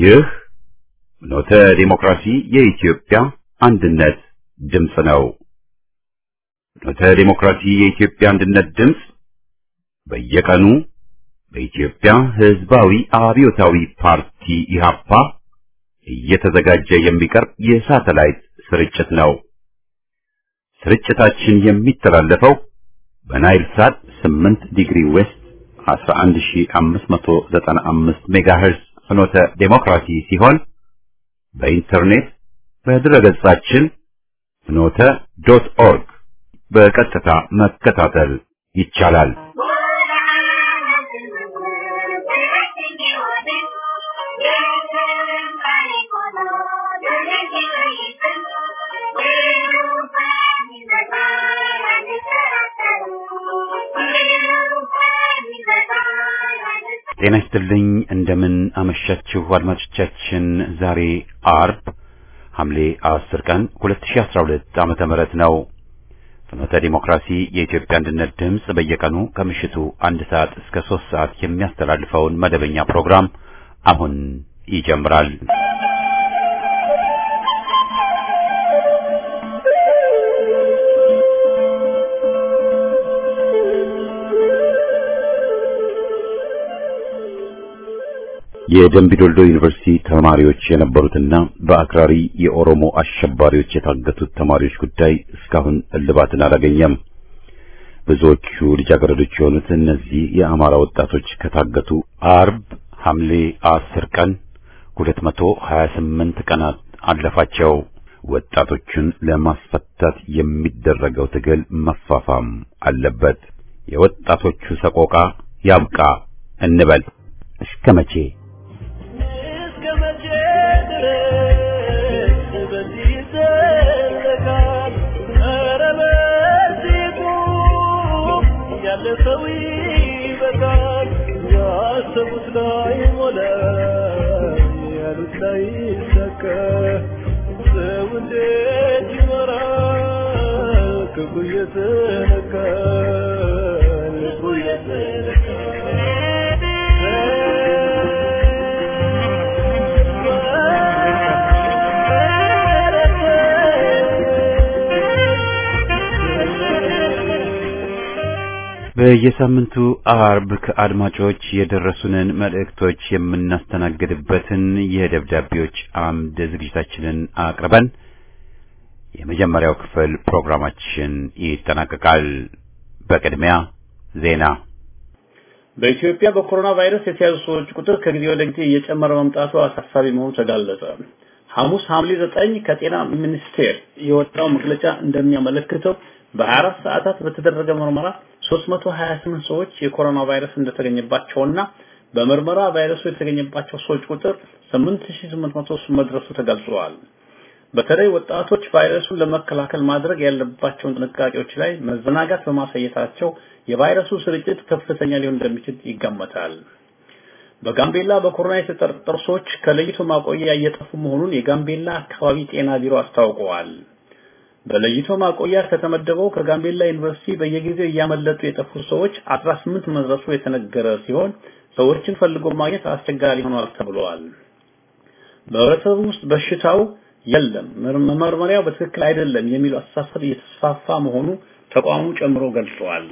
ይህ ኖተ ዲሞክራሲ የኢትዮጵያ አንድነት ድምፅ ነው። ኖተ ዲሞክራሲ የኢትዮጵያ አንድነት ድምፅ በየቀኑ በኢትዮጵያ ሕዝባዊ አብዮታዊ ፓርቲ ኢህአፓ እየተዘጋጀ የሚቀርብ የሳተላይት ስርጭት ነው። ስርጭታችን የሚተላለፈው በናይል ሳት 8 ዲግሪ ዌስት 11595 ሜጋሄርዝ ፍኖተ ዴሞክራሲ ሲሆን በኢንተርኔት በድረገጻችን ፍኖተ ዶት ኦርግ በቀጥታ መከታተል ይቻላል። ጤና ይስጥልኝ። እንደምን አመሻችሁ አድማጮቻችን። ዛሬ አርብ ሐምሌ 10 ቀን 2012 ዓመተ ምህረት ነው። ፍኖተ ዲሞክራሲ የኢትዮጵያ አንድነት ድምፅ በየቀኑ ከምሽቱ አንድ ሰዓት እስከ ሶስት ሰዓት የሚያስተላልፈውን መደበኛ ፕሮግራም አሁን ይጀምራል። የደምቢዶልዶ ዩኒቨርሲቲ ተማሪዎች የነበሩትና በአክራሪ የኦሮሞ አሸባሪዎች የታገቱት ተማሪዎች ጉዳይ እስካሁን እልባትን አላገኘም። ብዙዎቹ ልጃገረዶች የሆኑት እነዚህ የአማራ ወጣቶች ከታገቱ አርብ ሐምሌ 10 ቀን 228 ቀናት አለፋቸው። ወጣቶቹን ለማስፈታት የሚደረገው ትግል መፋፋም አለበት። የወጣቶቹ ሰቆቃ ያብቃ እንበል። እስከ መቼ? በየሳምንቱ አርብ ከአድማጮች የደረሱንን መልእክቶች የምናስተናግድበትን የደብዳቤዎች አምድ ዝግጅታችንን አቅርበን የመጀመሪያው ክፍል ፕሮግራማችን ይጠናቀቃል። በቅድሚያ ዜና። በኢትዮጵያ በኮሮና ቫይረስ የተያዙ ሰዎች ቁጥር ከጊዜ ወደ ጊዜ እየጨመረ መምጣቱ አሳሳቢ መሆኑ ተጋለጸ። ሐሙስ ሐምሌ ዘጠኝ ከጤና ሚኒስቴር የወጣው መግለጫ እንደሚያመለክተው በ24 ሰዓታት በተደረገ ምርመራ 328 ሰዎች የኮሮና ቫይረስ እንደተገኘባቸውና በምርመራ ቫይረሱ የተገኘባቸው ሰዎች ቁጥር 8800 መድረሱ ተገልጿል። በተለይ ወጣቶች ቫይረሱን ለመከላከል ማድረግ ያለባቸውን ጥንቃቄዎች ላይ መዘናጋት በማሳየታቸው የቫይረሱ ስርጭት ከፍተኛ ሊሆን እንደሚችል ይገመታል። በጋምቤላ በኮሮና የተጠረጠሩ ሰዎች ከለይቶ ማቆያ እየጠፉ መሆኑን የጋምቤላ አካባቢ ጤና ቢሮ አስታውቀዋል። በለይቶ ማቆያ ከተመደበው ከጋምቤላ ዩኒቨርሲቲ በየጊዜው እያመለጡ የጠፉ ሰዎች 18 መድረሱ የተነገረ ሲሆን ሰዎችን ፈልጎ ማግኘት አስቸጋሪ ሆኗል ተብሏል። በህብረተሰቡ ውስጥ በሽታው የለም መመርመሪያው በትክክል አይደለም የሚሉ አስተሳሰብ እየተስፋፋ መሆኑ ተቋሙ ጨምሮ ገልጿል።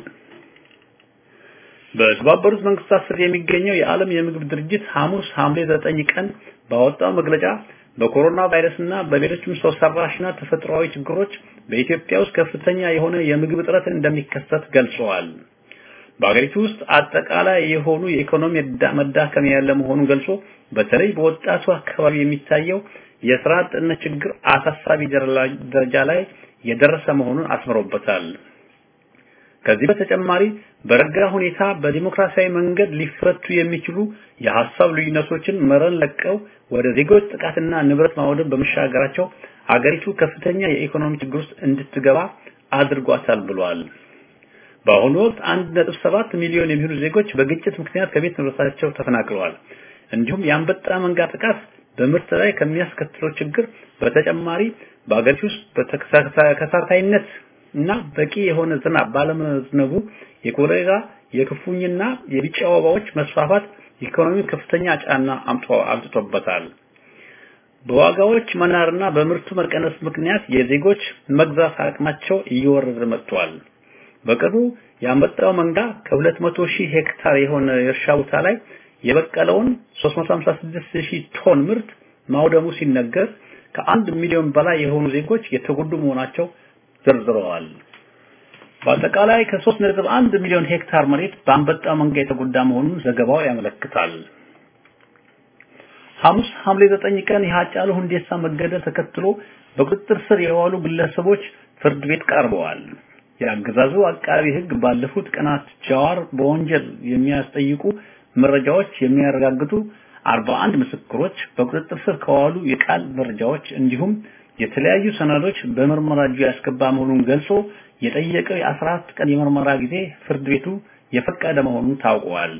በተባበሩት መንግስታት ስር የሚገኘው የዓለም የምግብ ድርጅት ሐሙስ ሐምሌ 9 ቀን ባወጣው መግለጫ በኮሮና ቫይረስና በሌሎችም ሰው ሰራሽና ተፈጥሯዊ ችግሮች በኢትዮጵያ ውስጥ ከፍተኛ የሆነ የምግብ እጥረት እንደሚከሰት ገልጸዋል። በአገሪቱ ውስጥ አጠቃላይ የሆኑ የኢኮኖሚ መዳከም ያለ መሆኑን ገልጾ በተለይ በወጣቱ አካባቢ የሚታየው የስራ አጥነት ችግር አሳሳቢ ደረጃ ላይ የደረሰ መሆኑን አስምሮበታል። ከዚህ በተጨማሪ በረጋ ሁኔታ በዲሞክራሲያዊ መንገድ ሊፈቱ የሚችሉ የሐሳብ ልዩነቶችን መረን ለቀው ወደ ዜጎች ጥቃትና ንብረት ማውደም በመሻገራቸው አገሪቱ ከፍተኛ የኢኮኖሚ ችግር ውስጥ እንድትገባ አድርጓታል ብሏል። በአሁኑ ወቅት 1.7 ሚሊዮን የሚሆኑ ዜጎች በግጭት ምክንያት ከቤት ንብረታቸው ተፈናቅለዋል። እንዲሁም የአንበጣ መንጋ ጥቃት በምርት ላይ ከሚያስከትለው ችግር በተጨማሪ በአገሪቱ ውስጥ በተከታታይነት እና በቂ የሆነ ዝናብ ባለመዝነቡ የኮሌራ የክፉኝና የቢጫ ወባዎች መስፋፋት ኢኮኖሚ ከፍተኛ ጫና አምጥቶበታል። በዋጋዎች መናርና በምርቱ መቀነስ ምክንያት የዜጎች መግዛት አቅማቸው እየወረደ መጥቷል። በቅርቡ ያንበጣው መንጋ ከ200 ሺህ ሄክታር የሆነ የእርሻ ቦታ ላይ የበቀለውን 356 ሺህ ቶን ምርት ማውደሙ ሲነገር ከአንድ ሚሊዮን በላይ የሆኑ ዜጎች የተጎዱ መሆናቸው ዘርዝረዋል። በአጠቃላይ ከ3.1 ሚሊዮን ሄክታር መሬት በአንበጣ መንጋ የተጎዳ መሆኑን ዘገባው ያመለክታል። ሐሙስ ሐምሌ 9 ቀን የሃጫሉ ሁንዴሳ መገደል ተከትሎ በቁጥጥር ስር የዋሉ ግለሰቦች ፍርድ ቤት ቀርበዋል። የአገዛዙ አቃቢ ሕግ ባለፉት ቀናት ጃዋር በወንጀል የሚያስጠይቁ መረጃዎች የሚያረጋግጡ 41 ምስክሮች በቁጥጥር ስር ከዋሉ የቃል መረጃዎች እንዲሁም የተለያዩ ሰነዶች በምርመራ እጁ ያስገባ መሆኑን ገልጾ የጠየቀው የ14 ቀን የምርመራ ጊዜ ፍርድ ቤቱ የፈቀደ መሆኑን ታውቋል።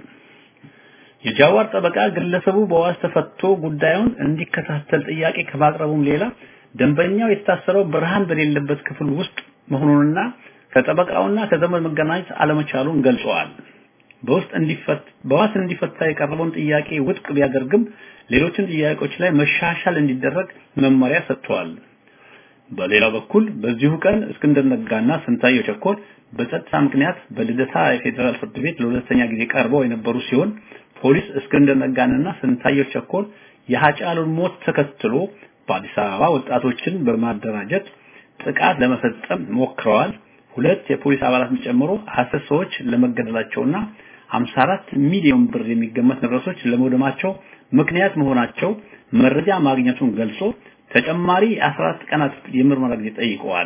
የጃዋር ጠበቃ ግለሰቡ በዋስ ተፈቶ ጉዳዩን እንዲከታተል ጥያቄ ከማቅረቡም ሌላ ደንበኛው የታሰረው ብርሃን በሌለበት ክፍል ውስጥ መሆኑንና ከጠበቃውና ከዘመድ መገናኘት አለመቻሉን ገልጸዋል። በውስጥ እንዲፈት በዋስ እንዲፈታ የቀረበውን ጥያቄ ውድቅ ቢያደርግም ሌሎችን ጥያቄዎች ላይ መሻሻል እንዲደረግ መመሪያ ሰጥተዋል። በሌላ በኩል በዚሁ ቀን እስክንድር ነጋና ስንታየው ቸኮል በጸጥታ ምክንያት በልደታ የፌዴራል ፍርድ ቤት ለሁለተኛ ጊዜ ቀርበው የነበሩ ሲሆን ፖሊስ እስክንድር ነጋንና ስንታየው ቸኮል የሃጫሉን ሞት ተከትሎ በአዲስ አበባ ወጣቶችን በማደራጀት ጥቃት ለመፈጸም ሞክረዋል። ሁለት የፖሊስ አባላትን ጨምሮ አስር ሰዎች ለመገደላቸውና 54 ሚሊዮን ብር የሚገመት ንብረቶች ለመውደማቸው ምክንያት መሆናቸው መረጃ ማግኘቱን ገልጾ ተጨማሪ 14 ቀናት የምርመራ ጊዜ ጠይቀዋል።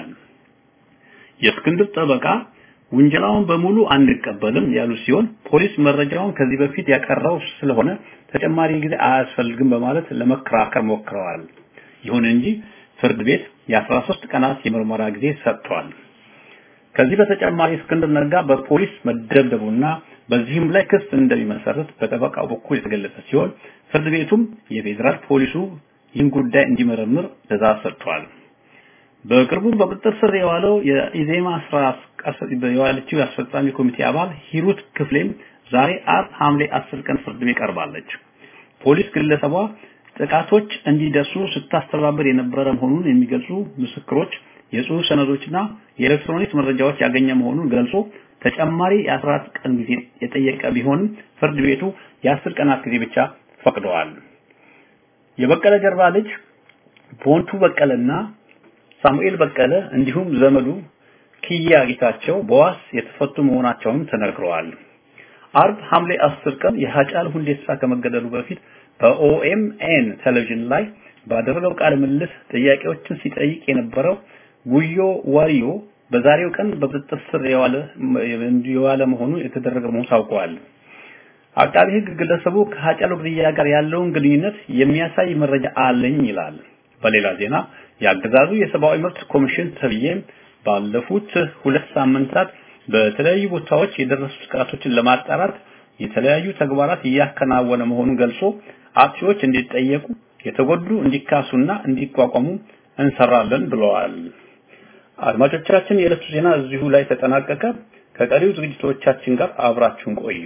የእስክንድር ጠበቃ ውንጀላውን በሙሉ አንቀበልም ያሉ ሲሆን ፖሊስ መረጃውን ከዚህ በፊት ያቀረው ስለሆነ ተጨማሪ ጊዜ አያስፈልግም በማለት ለመከራከር ሞክረዋል። ይሁን እንጂ ፍርድ ቤት የ13 ቀናት የምርመራ ጊዜ ሰጥቷል። ከዚህ በተጨማሪ እስክንድር ነጋ በፖሊስ መደብደቡና በዚህም ላይ ክስ እንደሚመሰረት በጠበቃው በኩል የተገለጸ ሲሆን ፍርድ ቤቱም የፌዴራል ፖሊሱ ይህን ጉዳይ እንዲመረምር ትዕዛዝ ሰጥቷል። በቅርቡ በቁጥጥር ስር የዋለው የኢዜማ ስራ የዋለችው የአስፈጻሚ ኮሚቴ አባል ሂሩት ክፍሌም ዛሬ አርብ ሐምሌ 10 ቀን ፍርድ ቤት ቀርባለች። ፖሊስ ግለሰቧ ጥቃቶች እንዲደርሱ ስታስተባብር የነበረ መሆኑን የሚገልጹ ምስክሮች፣ የጽሑፍ ሰነዶችና የኤሌክትሮኒክስ መረጃዎች ያገኘ መሆኑን ገልጾ ተጨማሪ የ14 ቀን ጊዜ የጠየቀ ቢሆንም ፍርድ ቤቱ የ10 ቀናት ጊዜ ብቻ ፈቅደዋል። የበቀለ ገርባ ልጅ ቦንቱ በቀለና ሳሙኤል በቀለ እንዲሁም ዘመዱ ኪያ ጌታቸው በዋስ የተፈቱ መሆናቸውን ተነግረዋል። አርብ ሐምሌ 10 ቀን የሃጫሉ ሁንዴሳ ከመገደሉ በፊት በኦኤምኤን ቴሌቪዥን ላይ ባደረገው ቃለ ምልልስ ጥያቄዎችን ሲጠይቅ የነበረው ጉዮ ዋሪዮ በዛሬው ቀን በቁጥጥር ስር የዋለ የዋለ መሆኑ የተደረገ መሆኑ ታውቋል። አቃቢ ሕግ ግለሰቡ ከሃጫሉ ግድያ ጋር ያለውን ግንኙነት የሚያሳይ መረጃ አለኝ ይላል። በሌላ ዜና የአገዛዙ የሰብአዊ መብት ኮሚሽን ተብዬም ባለፉት ሁለት ሳምንታት በተለያዩ ቦታዎች የደረሱ ጥቃቶችን ለማጣራት የተለያዩ ተግባራት እያከናወነ መሆኑን ገልጾ አጥፊዎች እንዲጠየቁ፣ የተጎዱ እንዲካሱና እንዲቋቋሙ እንሰራለን ብለዋል። አድማጮቻችን፣ የዕለቱ ዜና እዚሁ ላይ ተጠናቀቀ። ከቀሪው ዝግጅቶቻችን ጋር አብራችሁን ቆዩ።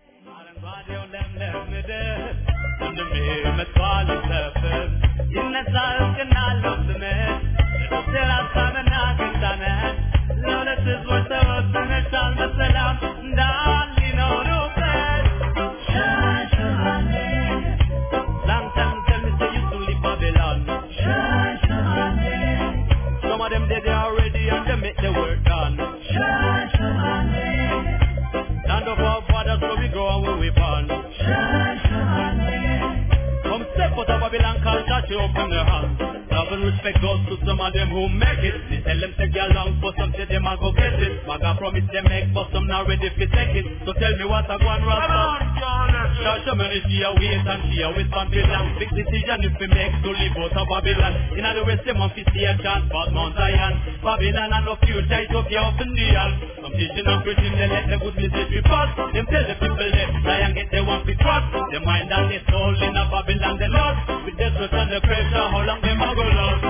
open their hands. Love and respect goes to some of them who make it. They tell them take your long, but some say them a go get it. Maga promise they make, but some not ready to take it. So tell me what I want, Rasta. Show me she a wait and she a wait Babylon. Big decision if we make to leave out of Babylon. In other words, them want to see a chance, but Mount Zion. Babylon and no future, Ethiopia up in the all. Some teaching and preaching, they let the good message be passed. Them tell the people that Zion get they want to trust. Their mind and their soul in a Babylon they lost. With the sweat and the pressure, how long them a go lost?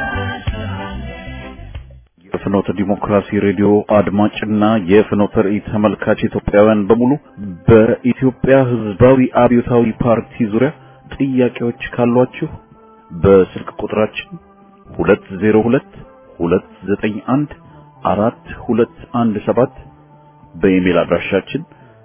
የፍኖተ ዲሞክራሲ ሬዲዮ አድማጭና የፍኖተ ራእይ ተመልካች ኢትዮጵያውያን በሙሉ በኢትዮጵያ ሕዝባዊ አብዮታዊ ፓርቲ ዙሪያ ጥያቄዎች ካሏችሁ በስልክ ቁጥራችን 202 291 4217 በኢሜል አድራሻችን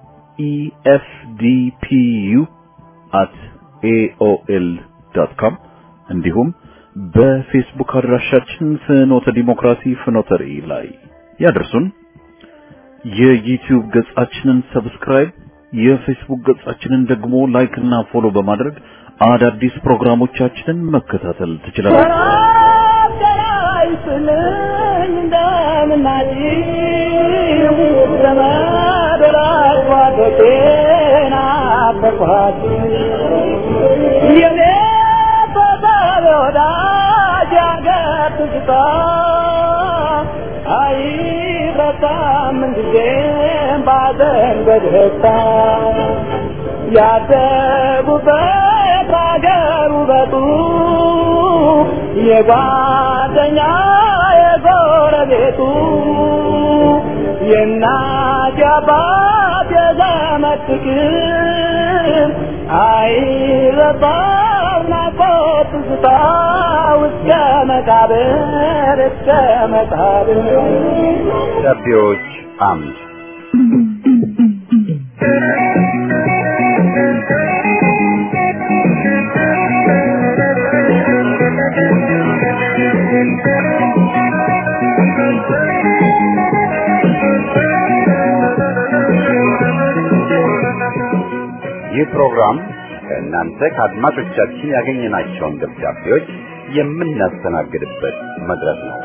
efdpu@aol.com እንዲሁም በፌስቡክ አድራሻችን ፍኖተ ዲሞክራሲ ፍኖተ ራዕይ ላይ ያደርሱን። የዩቲዩብ ገጻችንን ሰብስክራይብ፣ የፌስቡክ ገጻችንን ደግሞ ላይክ እና ፎሎ በማድረግ አዳዲስ ፕሮግራሞቻችንን መከታተል ትችላላችሁ። ያደጉበት አገር ውበቱ የጓደኛ የጎረቤቱ የእናት የአባት የዘመድ ፍቅር አይረሳም ናፍቆት ትዝታ እስከ መቃብር እስከ መቃብር ደብዳቤዎች አምድ ይህ ፕሮግራም ከእናንተ ከአድማጮቻችን ያገኘናቸውን ደብዳቤዎች የምናስተናግድበት መድረክ ነው።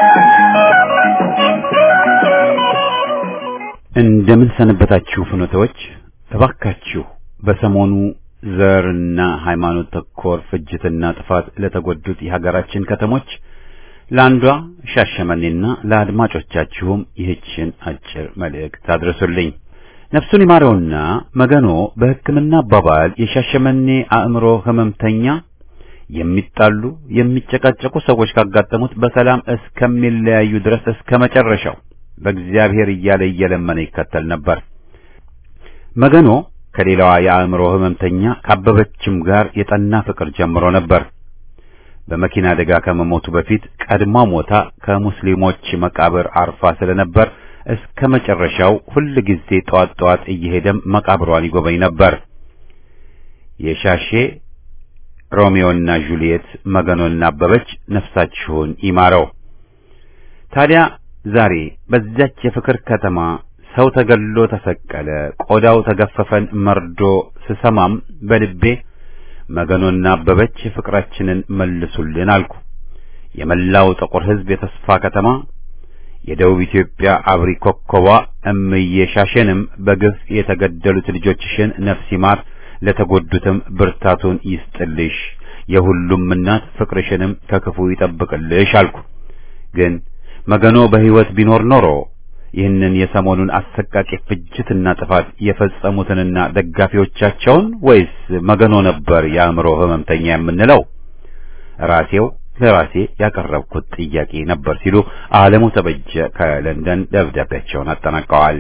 እንደምን ሰነበታችሁ ፍኖተዎች። እባካችሁ በሰሞኑ ዘርና ሃይማኖት ተኮር ፍጅትና ጥፋት ለተጎዱት የሀገራችን ከተሞች ለአንዷ ሻሸመኔና ለአድማጮቻችሁም ይህችን አጭር መልእክት አድርሱልኝ። ነፍሱን ይማረውና መገኖ በሕክምና አባባል የሻሸመኔ አእምሮ ህመምተኛ የሚጣሉ የሚጨቃጨቁ ሰዎች ካጋጠሙት በሰላም እስከሚለያዩ ድረስ እስከ መጨረሻው በእግዚአብሔር እያለ እየለመነ ይከተል ነበር። መገኖ ከሌላዋ የአእምሮ ህመምተኛ ካበበችም ጋር የጠና ፍቅር ጀምሮ ነበር። በመኪና አደጋ ከመሞቱ በፊት ቀድማ ሞታ ከሙስሊሞች መቃብር አርፋ ስለነበር እስከ መጨረሻው ሁል ጊዜ ጠዋት ጠዋት እየሄደም መቃብሯን ይጎበኝ ነበር። የሻሼ ሮሚዮና ጁሊየት መገኖና አበበች ነፍሳችሁን ይማረው። ታዲያ ዛሬ በዚያች የፍቅር ከተማ ሰው ተገሎ ተሰቀለ፣ ቆዳው ተገፈፈን መርዶ ስሰማም በልቤ መገኖና አበበች ፍቅራችንን መልሱልን አልኩ። የመላው ጥቁር ሕዝብ የተስፋ ከተማ የደቡብ ኢትዮጵያ አብሪ ኮከቧ እምዬ ሻሼንም በግፍ የተገደሉት ልጆችሽን ነፍስ ይማር፣ ለተጎዱትም ብርታቱን ይስጥልሽ፣ የሁሉም እናት ፍቅርሽንም ከክፉ ይጠብቅልሽ አልኩ። ግን መገኖ በሕይወት ቢኖር ኖሮ ይህንን የሰሞኑን አሰቃቂ ፍጅትና ጥፋት የፈጸሙትንና ደጋፊዎቻቸውን ወይስ መገኖ ነበር የአእምሮ ህመምተኛ የምንለው? ራሴው ለራሴ ያቀረብኩት ጥያቄ ነበር ሲሉ አለሙ ተበጀ ከለንደን ደብዳቤያቸውን አጠናቀዋል።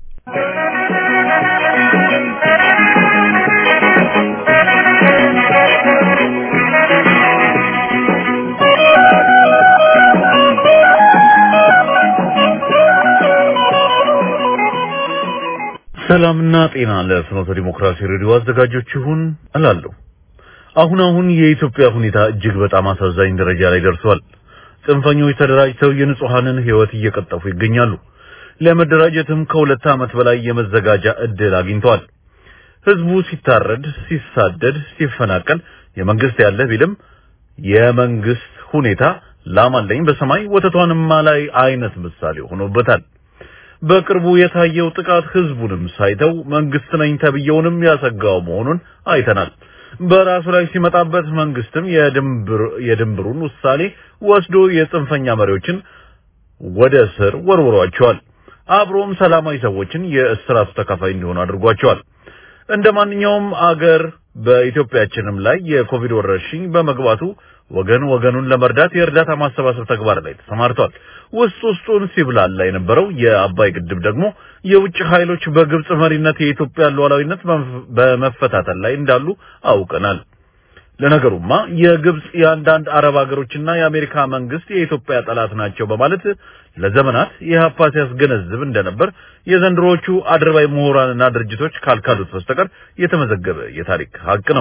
ሰላምና ጤና ለፍኖተ ዲሞክራሲ ሬዲዮ አዘጋጆች ይሁን እላለሁ። አሁን አሁን የኢትዮጵያ ሁኔታ እጅግ በጣም አሳዛኝ ደረጃ ላይ ደርሷል። ጽንፈኞች ተደራጅተው የንጹሐንን ህይወት እየቀጠፉ ይገኛሉ። ለመደራጀትም ከሁለት ዓመት በላይ የመዘጋጃ እድል አግኝተዋል። ህዝቡ ሲታረድ፣ ሲሳደድ፣ ሲፈናቀል የመንግስት ያለ ቢልም የመንግስት ሁኔታ ላማለኝ በሰማይ ወተቷንማ ላይ አይነት ምሳሌ ሆኖበታል። በቅርቡ የታየው ጥቃት ህዝቡንም ሳይተው መንግስት ነኝ ተብየውንም ያሰጋው መሆኑን አይተናል። በራሱ ላይ ሲመጣበት መንግስትም የድንብር የድንብሩን ውሳኔ ወስዶ የጽንፈኛ መሪዎችን ወደ እስር ወርውሯቸዋል። አብሮም ሰላማዊ ሰዎችን የእስራቱ ተካፋይ እንዲሆኑ አድርጓቸዋል። እንደ ማንኛውም አገር በኢትዮጵያችንም ላይ የኮቪድ ወረርሽኝ በመግባቱ ወገን ወገኑን ለመርዳት የእርዳታ ማሰባሰብ ተግባር ላይ ተሰማርቷል። ውስጥ ውስጡን ሲብላላ የነበረው የአባይ ግድብ ደግሞ የውጭ ኃይሎች በግብጽ መሪነት የኢትዮጵያ ሉዓላዊነት በመፈታተን ላይ እንዳሉ አውቀናል። ለነገሩማ የግብጽ የአንዳንድ አረብ ሀገሮችና የአሜሪካ መንግስት የኢትዮጵያ ጠላት ናቸው በማለት ለዘመናት የሀፓ ሲያስገነዝብ እንደነበር የዘንድሮዎቹ አድርባይ ምሁራንና ድርጅቶች ካልካዱት በስተቀር የተመዘገበ የታሪክ ሀቅ ነው።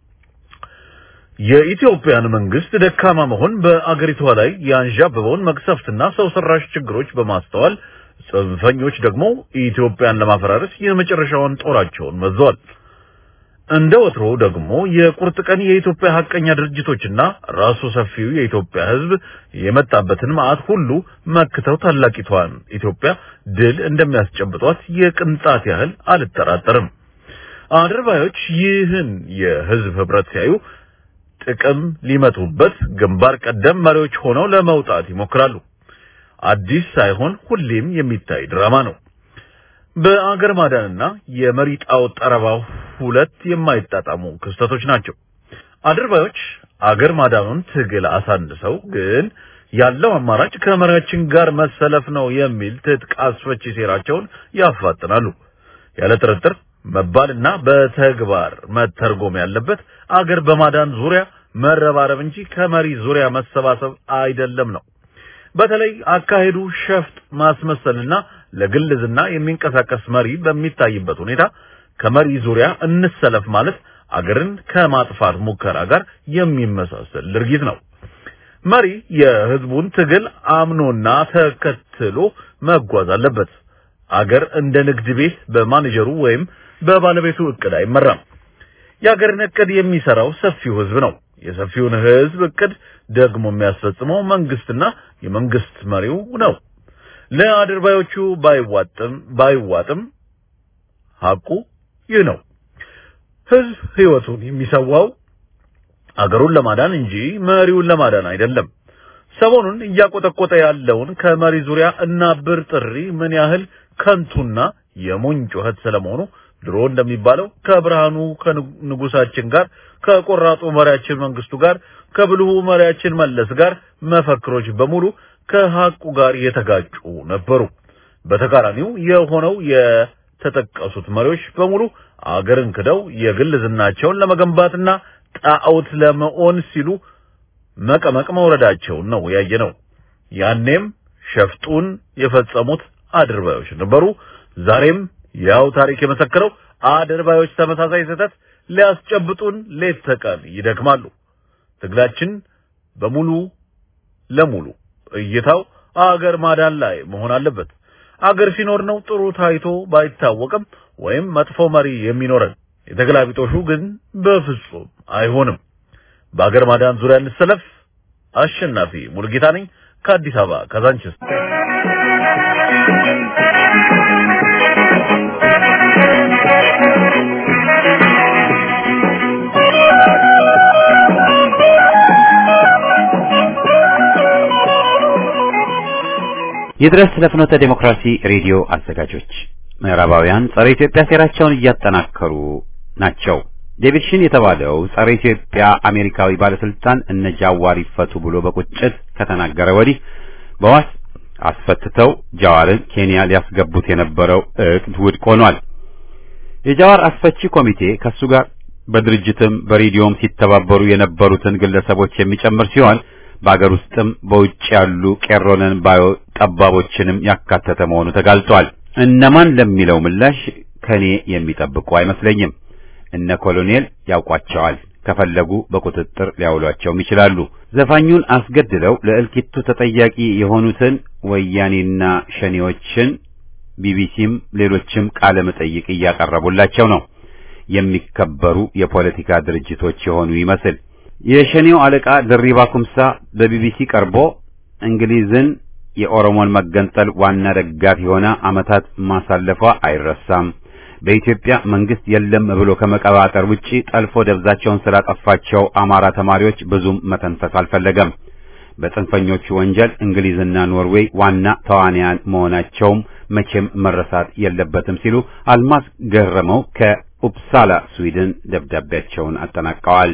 የኢትዮጵያን መንግስት ደካማ መሆን በአገሪቷ ላይ ያንዣበበውን መቅሰፍትና ሰው ሰራሽ ችግሮች በማስተዋል ጽንፈኞች ደግሞ ኢትዮጵያን ለማፈራረስ የመጨረሻውን ጦራቸውን መዘዋል። እንደ ወትሮ ደግሞ የቁርጥ ቀን የኢትዮጵያ ሀቀኛ ድርጅቶችና ራሱ ሰፊው የኢትዮጵያ ሕዝብ የመጣበትን መዓት ሁሉ መክተው ታላቂቷን ኢትዮጵያ ድል እንደሚያስጨብጧት የቅንጣት ያህል አልጠራጠርም። አድርባዮች ይህን የሕዝብ ህብረት ሲያዩ ጥቅም ሊመቱበት ግንባር ቀደም መሪዎች ሆነው ለመውጣት ይሞክራሉ። አዲስ ሳይሆን ሁሌም የሚታይ ድራማ ነው። በአገር ማዳንና የመሪ ጣዖት ጠረባው ሁለት የማይጣጣሙ ክስተቶች ናቸው። አድርባዮች አገር ማዳኑን ትግል አሳንሰው ግን ያለው አማራጭ ከመሪያችን ጋር መሰለፍ ነው የሚል ትጥቅ አስፈቺ ሴራቸውን ያፋጥናሉ። ያለ ጥርጥር መባልና በተግባር መተርጎም ያለበት አገር በማዳን ዙሪያ መረባረብ እንጂ ከመሪ ዙሪያ መሰባሰብ አይደለም ነው። በተለይ አካሄዱ ሸፍጥ ማስመሰልና ለግል ዝና የሚንቀሳቀስ መሪ በሚታይበት ሁኔታ ከመሪ ዙሪያ እንሰለፍ ማለት አገርን ከማጥፋት ሙከራ ጋር የሚመሳሰል ድርጊት ነው። መሪ የህዝቡን ትግል አምኖና ተከትሎ መጓዝ አለበት። አገር እንደ ንግድ ቤት በማኔጀሩ ወይም በባለቤቱ እቅድ አይመራም። የአገርን እቅድ የሚሰራው ሰፊው ህዝብ ነው። የሰፊውን ህዝብ እቅድ ደግሞ የሚያስፈጽመው መንግስትና የመንግስት መሪው ነው። ለአድርባዮቹ ባይዋጥም ባይዋጥም ሐቁ ይህ ነው። ህዝብ ህይወቱን የሚሰዋው አገሩን ለማዳን እንጂ መሪውን ለማዳን አይደለም። ሰሞኑን እያቆጠቆጠ ያለውን ከመሪ ዙሪያ እናብር ጥሪ ምን ያህል ከንቱና የሞኝ ጩኸት ስለመሆኑ ድሮ እንደሚባለው ከብርሃኑ ከንጉሳችን ጋር ከቆራጡ መሪያችን መንግስቱ ጋር ከብልሁ መሪያችን መለስ ጋር መፈክሮች በሙሉ ከሐቁ ጋር የተጋጩ ነበሩ። በተቃራኒው የሆነው የተጠቀሱት መሪዎች በሙሉ አገርን ክደው የግል ዝናቸውን ለመገንባትና ጣዖት ለመሆን ሲሉ መቀመቅ መውረዳቸውን ነው ያየነው። ያኔም ሸፍጡን የፈጸሙት አድርባዮች ነበሩ። ዛሬም ያው ታሪክ የመሰከረው አድርባዮች ተመሳሳይ ስህተት ሊያስጨብጡን ሌት ተቀን ይደክማሉ። ትግላችን በሙሉ ለሙሉ እይታው አገር ማዳን ላይ መሆን አለበት። አገር ሲኖር ነው ጥሩ ታይቶ ባይታወቅም ወይም መጥፎ መሪ የሚኖረን። የተገላቢጦሹ ግን በፍጹም አይሆንም። በአገር ማዳን ዙሪያ እንሰለፍ። አሸናፊ ሙልጌታ ነኝ ከአዲስ አበባ ካዛንችስ። ይድረስ ለፍኖተ ዴሞክራሲ ሬዲዮ አዘጋጆች ምዕራባውያን ጸረ ኢትዮጵያ ሴራቸውን እያጠናከሩ ናቸው። ዴቪድ ሽን የተባለው ጸረ ኢትዮጵያ አሜሪካዊ ባለስልጣን እነ ጃዋር ይፈቱ ብሎ በቁጭት ከተናገረ ወዲህ በዋስ አስፈትተው ጃዋርን ኬንያ ሊያስገቡት የነበረው እቅድ ውድቅ ሆኗል። የጃዋር አስፈቺ ኮሚቴ ከሱ ጋር በድርጅትም በሬዲዮም ሲተባበሩ የነበሩትን ግለሰቦች የሚጨምር ሲሆን በአገር ውስጥም በውጭ ያሉ ቄሮነን ባዮ ጠባቦችንም ያካተተ መሆኑ ተጋልጧል። እነማን ለሚለው ምላሽ ከኔ የሚጠብቁ አይመስለኝም። እነ ኮሎኔል ያውቋቸዋል። ከፈለጉ በቁጥጥር ሊያውሏቸውም ይችላሉ። ዘፋኙን አስገድለው ለእልቂቱ ተጠያቂ የሆኑትን ወያኔና ሸኔዎችን ቢቢሲም ሌሎችም ቃለ መጠይቅ እያቀረቡላቸው ነው። የሚከበሩ የፖለቲካ ድርጅቶች የሆኑ ይመስል የሸኔው አለቃ ድሪባ ኩምሳ በቢቢሲ ቀርቦ እንግሊዝን የኦሮሞን መገንጠል ዋና ደጋፊ ሆና ዓመታት ማሳለፏ አይረሳም። በኢትዮጵያ መንግስት የለም ብሎ ከመቀባጠር ውጪ ጠልፎ ደብዛቸውን ስላጠፋቸው አማራ ተማሪዎች ብዙም መተንፈስ አልፈለገም። በጽንፈኞቹ ወንጀል እንግሊዝና ኖርዌይ ዋና ተዋንያን መሆናቸውም መቼም መረሳት የለበትም ሲሉ አልማዝ ገረመው ከኡፕሳላ ስዊድን ደብዳቤያቸውን አጠናቀዋል።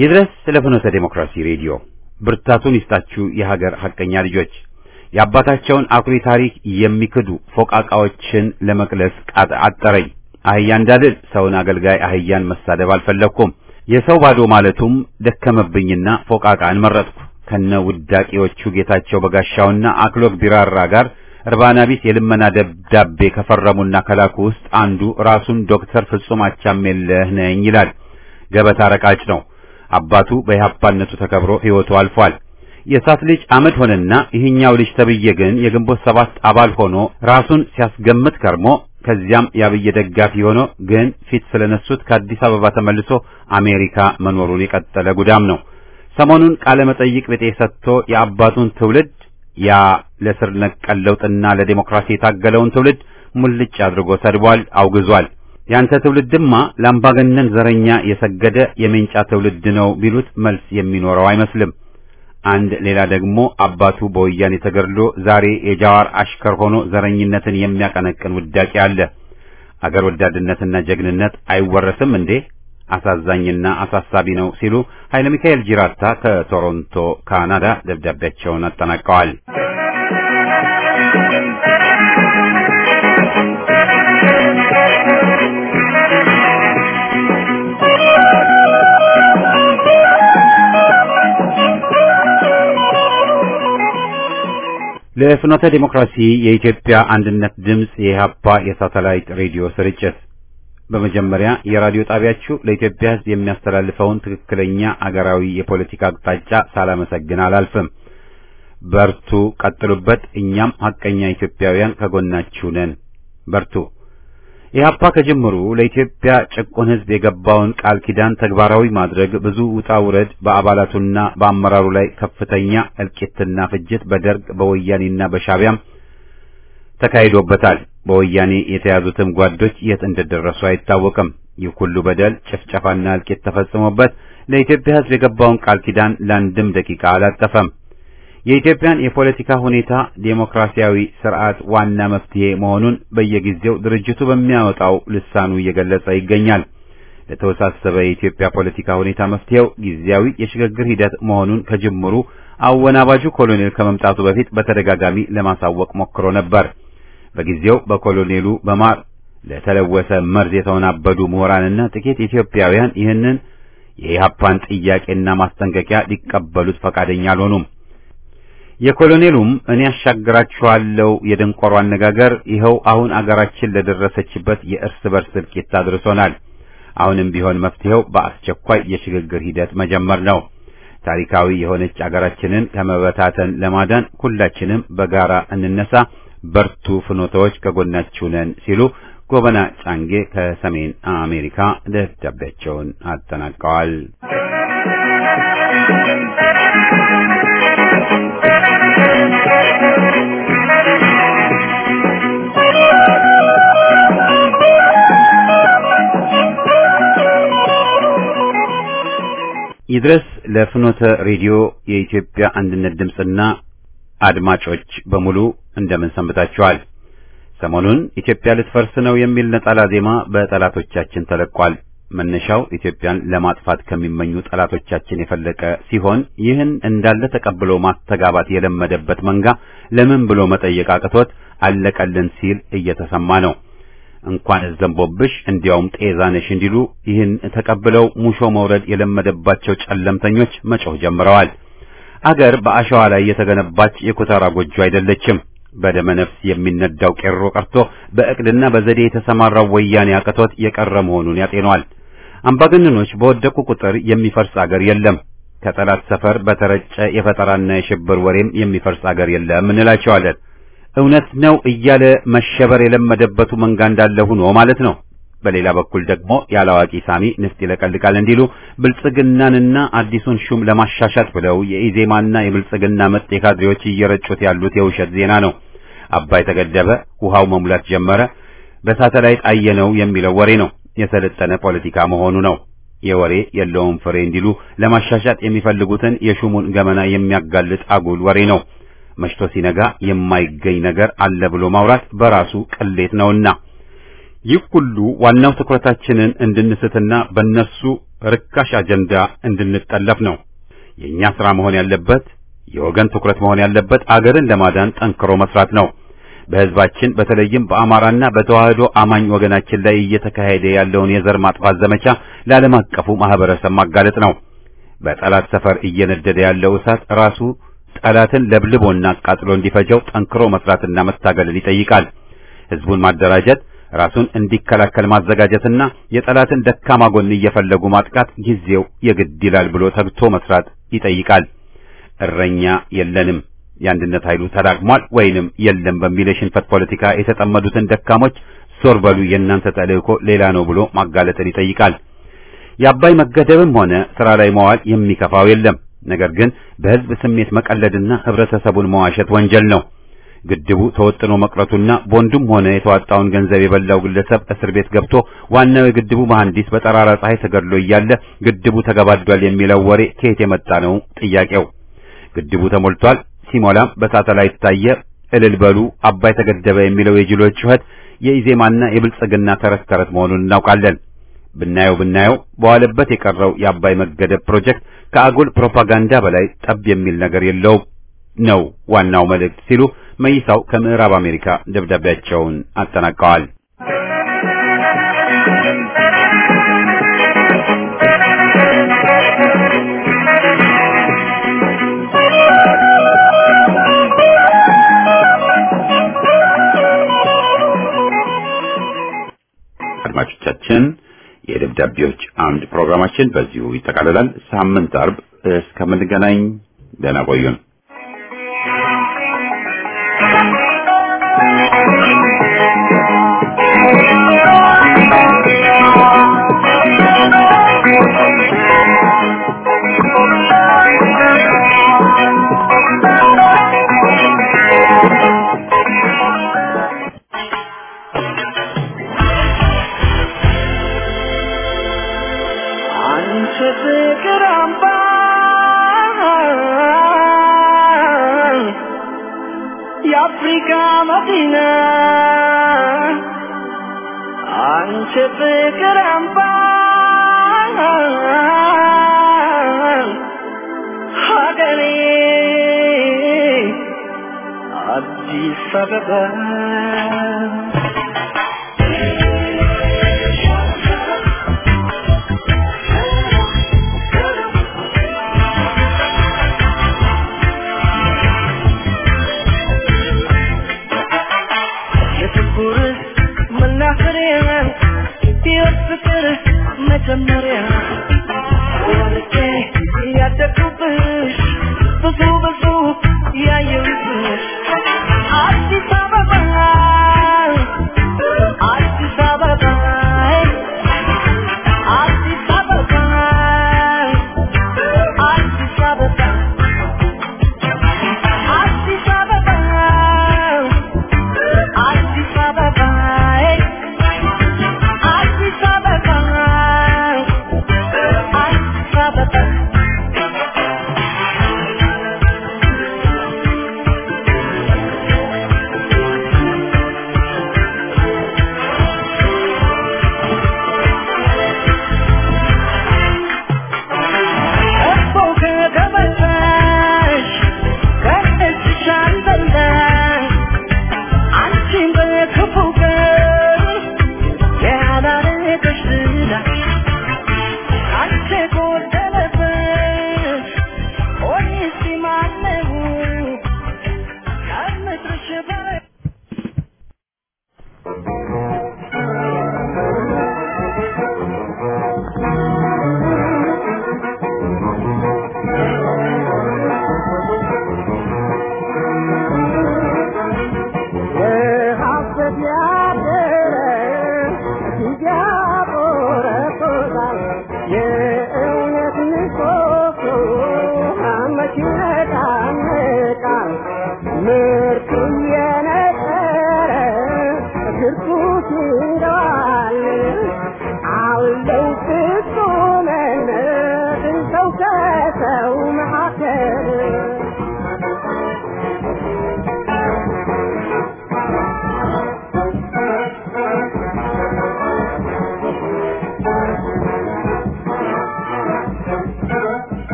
ይድረስ ስለ ፍኖተ ዴሞክራሲ ሬዲዮ ብርታቱን ይስጣችሁ የሀገር ሐቀኛ ልጆች የአባታቸውን አኩሪ ታሪክ የሚክዱ ፎቃቃዎችን ለመቅለስ ቃጥ አጠረኝ። አህያ እንዳልል ሰውን አገልጋይ አህያን መሳደብ አልፈለግኩም። የሰው ባዶ ማለቱም ደከመብኝና ፎቃቃን መረጥኩ። ከነ ውዳቂዎቹ ጌታቸው በጋሻውና አክሎግ ቢራራ ጋር እርባና ቢስ የልመና ደብዳቤ ከፈረሙና ከላኩ ውስጥ አንዱ ራሱን ዶክተር ፍጹም አቻሜለህ ነኝ ይላል። ገበታ ረቃጭ ነው። አባቱ በኢህአፓነቱ ተከብሮ ሕይወቱ አልፏል። የእሳት ልጅ አመድ ሆነና ይህኛው ልጅ ተብዬ ግን የግንቦት ሰባት አባል ሆኖ ራሱን ሲያስገምት ከርሞ ከዚያም የአብይ ደጋፊ ሆኖ ግን ፊት ስለነሱት ከአዲስ አበባ ተመልሶ አሜሪካ መኖሩን የቀጠለ ጉዳም ነው። ሰሞኑን ቃለ መጠይቅ ቤጤ ሰጥቶ የአባቱን ትውልድ ያ ለስር ነቀል ለውጥና ለዲሞክራሲ የታገለውን ትውልድ ሙልጭ አድርጎ ሰድቧል፣ አውግዟል። ያንተ ትውልድማ ለአምባገነን ዘረኛ የሰገደ የሜንጫ ትውልድ ነው ቢሉት መልስ የሚኖረው አይመስልም። አንድ ሌላ ደግሞ አባቱ በወያኔ ተገድሎ ዛሬ የጃዋር አሽከር ሆኖ ዘረኝነትን የሚያቀነቅን ውዳቂ አለ። አገር ወዳድነትና ጀግንነት አይወረስም እንዴ? አሳዛኝና አሳሳቢ ነው ሲሉ ኃይለ ሚካኤል ጂራታ ከቶሮንቶ ካናዳ ደብዳቤያቸውን አጠናቀዋል። ለፍኖተ ዲሞክራሲ የኢትዮጵያ አንድነት ድምፅ የኢህአፓ የሳተላይት ሬዲዮ ስርጭት በመጀመሪያ የራዲዮ ጣቢያችሁ ለኢትዮጵያ ሕዝብ የሚያስተላልፈውን ትክክለኛ አገራዊ የፖለቲካ አቅጣጫ ሳላመሰግን አላልፍም። በርቱ፣ ቀጥሉበት። እኛም ሐቀኛ ኢትዮጵያውያን ከጎናችሁ ነን። በርቱ። ኢህአፓ ከጅምሩ ለኢትዮጵያ ጭቁን ሕዝብ የገባውን ቃል ኪዳን ተግባራዊ ማድረግ ብዙ ውጣ ውረድ በአባላቱና በአመራሩ ላይ ከፍተኛ እልቂትና ፍጅት በደርግ በወያኔና በሻቢያም ተካሂዶበታል። በወያኔ የተያዙትም ጓዶች የት እንደደረሱ አይታወቅም። ይህ ሁሉ በደል፣ ጭፍጨፋና እልቂት ተፈጽሞበት ለኢትዮጵያ ሕዝብ የገባውን ቃል ኪዳን ለአንድም ደቂቃ አላጠፈም። የኢትዮጵያን የፖለቲካ ሁኔታ ዴሞክራሲያዊ ስርዓት ዋና መፍትሄ መሆኑን በየጊዜው ድርጅቱ በሚያወጣው ልሳኑ እየገለጸ ይገኛል። ለተወሳሰበ የኢትዮጵያ ፖለቲካ ሁኔታ መፍትሄው ጊዜያዊ የሽግግር ሂደት መሆኑን ከጅምሩ አወናባጁ ኮሎኔል ከመምጣቱ በፊት በተደጋጋሚ ለማሳወቅ ሞክሮ ነበር። በጊዜው በኮሎኔሉ በማር ለተለወሰ መርዝ የተወናበዱ ምሁራንና ጥቂት ኢትዮጵያውያን ይህንን የኢህአፓን ጥያቄና ማስጠንቀቂያ ሊቀበሉት ፈቃደኛ አልሆኑም። የኮሎኔሉም እኔ ያሻግራችኋለሁ የደንቆሮ አነጋገር ይኸው አሁን አገራችን ለደረሰችበት የእርስ በርስ እልቂት አድርሶናል። አሁንም ቢሆን መፍትሄው በአስቸኳይ የሽግግር ሂደት መጀመር ነው። ታሪካዊ የሆነች አገራችንን ከመበታተን ለማዳን ሁላችንም በጋራ እንነሳ። በርቱ፣ ፍኖታዎች ከጎናችሁ ነን ሲሉ ጎበና ጫንጌ ከሰሜን አሜሪካ ደብዳቤያቸውን አጠናቀዋል። ይድረስ ለፍኖተ ሬዲዮ የኢትዮጵያ አንድነት ድምፅና አድማጮች በሙሉ እንደምን ሰንብታችኋል? ሰሞኑን ኢትዮጵያ ልትፈርስ ነው የሚል ነጠላ ዜማ በጠላቶቻችን ተለቋል። መነሻው ኢትዮጵያን ለማጥፋት ከሚመኙ ጠላቶቻችን የፈለቀ ሲሆን ይህን እንዳለ ተቀብሎ ማስተጋባት የለመደበት መንጋ ለምን ብሎ መጠየቅ አቅቶት አለቀልን ሲል እየተሰማ ነው። እንኳን ዘንቦብሽ እንዲያውም ጤዛነሽ እንዲሉ ይህን ተቀብለው ሙሾ መውረድ የለመደባቸው ጨለምተኞች መጮህ ጀምረዋል። አገር በአሸዋ ላይ የተገነባች የኩታራ ጎጆ አይደለችም። በደመ ነፍስ የሚነዳው ቄሮ ቀርቶ በእቅድና በዘዴ የተሰማራው ወያኔ አቅቶት የቀረ መሆኑን ያጤኗል። አምባገነኖች በወደቁ ቁጥር የሚፈርስ አገር የለም። ከጠላት ሰፈር በተረጨ የፈጠራና የሽብር ወሬም የሚፈርስ አገር የለም እንላቸዋለን። እውነት ነው እያለ መሸበር የለመደበቱ መንጋ እንዳለ ሆኖ ማለት ነው። በሌላ በኩል ደግሞ ያላዋቂ ሳሚ ንፍጥ ይለቀልቃል እንዲሉ ብልጽግናንና አዲሱን ሹም ለማሻሻት ብለው የኢዜማና የብልጽግና መጤ ካድሬዎች እየረጩት ያሉት የውሸት ዜና ነው። አባይ ተገደበ፣ ውሃው መሙላት ጀመረ፣ በሳተላይት አየነው የሚለው ወሬ ነው። የሰለጠነ ፖለቲካ መሆኑ ነው። የወሬ የለውም ፍሬ እንዲሉ ለማሻሻት የሚፈልጉትን የሹሙን ገመና የሚያጋልጥ አጉል ወሬ ነው። መሽቶ ሲነጋ የማይገኝ ነገር አለ ብሎ ማውራት በራሱ ቅሌት ነውና ይህ ሁሉ ዋናው ትኩረታችንን እንድንስትና በእነሱ ርካሽ አጀንዳ እንድንጠለፍ ነው። የእኛ ሥራ መሆን ያለበት የወገን ትኩረት መሆን ያለበት አገርን ለማዳን ጠንክሮ መስራት ነው። በሕዝባችን በተለይም በአማራና በተዋህዶ አማኝ ወገናችን ላይ እየተካሄደ ያለውን የዘር ማጥፋት ዘመቻ ለዓለም አቀፉ ማህበረሰብ ማጋለጥ ነው። በጠላት ሰፈር እየነደደ ያለው እሳት ራሱ ጠላትን ለብልቦና አቃጥሎ እንዲፈጀው ጠንክሮ መስራትና መታገልን ይጠይቃል። ሕዝቡን ማደራጀት፣ ራሱን እንዲከላከል ማዘጋጀትና የጠላትን ደካማ ጎን እየፈለጉ ማጥቃት ጊዜው የግድ ይላል ብሎ ተግቶ መስራት ይጠይቃል። እረኛ የለንም የአንድነት ኃይሉ ተዳክሟል ወይንም የለም በሚል የሽንፈት ፖለቲካ የተጠመዱትን ደካሞች ዞር በሉ የእናንተ ተልእኮ ሌላ ነው ብሎ ማጋለጥን ይጠይቃል። የአባይ መገደብም ሆነ ስራ ላይ መዋል የሚከፋው የለም። ነገር ግን በሕዝብ ስሜት መቀለድና ህብረተሰቡን መዋሸት ወንጀል ነው። ግድቡ ተወጥኖ መቅረቱና ቦንዱም ሆነ የተዋጣውን ገንዘብ የበላው ግለሰብ እስር ቤት ገብቶ ዋናው የግድቡ መሐንዲስ በጠራራ ፀሐይ ተገድሎ እያለ ግድቡ ተገባዷል የሚለው ወሬ ከየት የመጣ ነው? ጥያቄው ግድቡ ተሞልቷል ሲሞላም በሳተላይት ታየ፣ እልል በሉ አባይ ተገደበ የሚለው የጅሎች ጩኸት የኢዜማና የብልጽግና ተረት ተረት መሆኑን እናውቃለን። ብናየው ብናየው በዋለበት የቀረው የአባይ መገደብ ፕሮጀክት ከአጉል ፕሮፓጋንዳ በላይ ጠብ የሚል ነገር የለውም ነው ዋናው መልእክት ሲሉ መይሳው ከምዕራብ አሜሪካ ደብዳቤያቸውን አጠናቀዋል። አድማጮቻችን የደብዳቤዎች አምድ ፕሮግራማችን በዚሁ ይጠቃልላል። ሳምንት አርብ እስከምንገናኝ ደህና ቆዩን። አንቺ ፍቅር አምባ የአፍሪካ መዲና አንቺ ፍቅር አምባ ሀገሬ አዲስ አበባ የፍቅር መናኸሪያ ሕይወት ፍቅር መጀመሪያ ወልጄ ያደግኩብሽ ብዙ ብዙ ያየሁብሽ አዲስ አበባ አዲስ አበባ አዲስ አበባ አዲስ አበባ አዲስ አበባ አዲስ አበባ አዲስ አበባ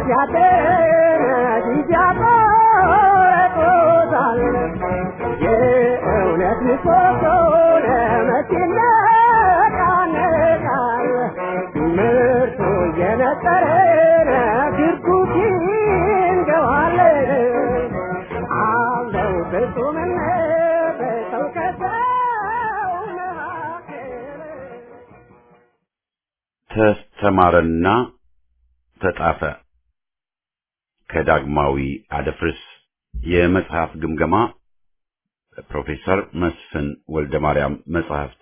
ያደረ ያቆረጦታል የእውነት ምሰሶ ለመቼ ይነቃነቃል ምርቱ እየነጠረ ግርጉት ይንገዋል አለው ፍጹምነት ሰው ከሰው መካከል ተስተማረና ተጣፈ ከዳግማዊ አደፍርስ የመጽሐፍ ግምገማ ፕሮፌሰር መስፍን ወልደ ማርያም መጽሐፍት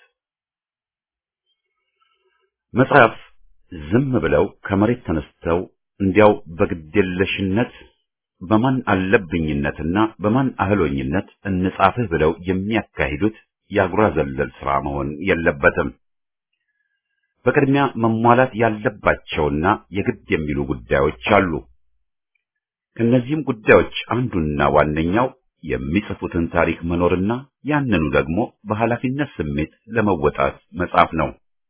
መጽሐፍ ዝም ብለው ከመሬት ተነስተው እንዲያው በግዴለሽነት በማን አለብኝነትና በማን አህሎኝነት እንጻፍህ ብለው የሚያካሂዱት የአጉራ ዘለል ስራ መሆን የለበትም። በቅድሚያ መሟላት ያለባቸውና የግድ የሚሉ ጉዳዮች አሉ። ከእነዚህም ጉዳዮች አንዱና ዋነኛው የሚጽፉትን ታሪክ መኖርና ያንኑ ደግሞ በኃላፊነት ስሜት ለመወጣት መጻፍ ነው።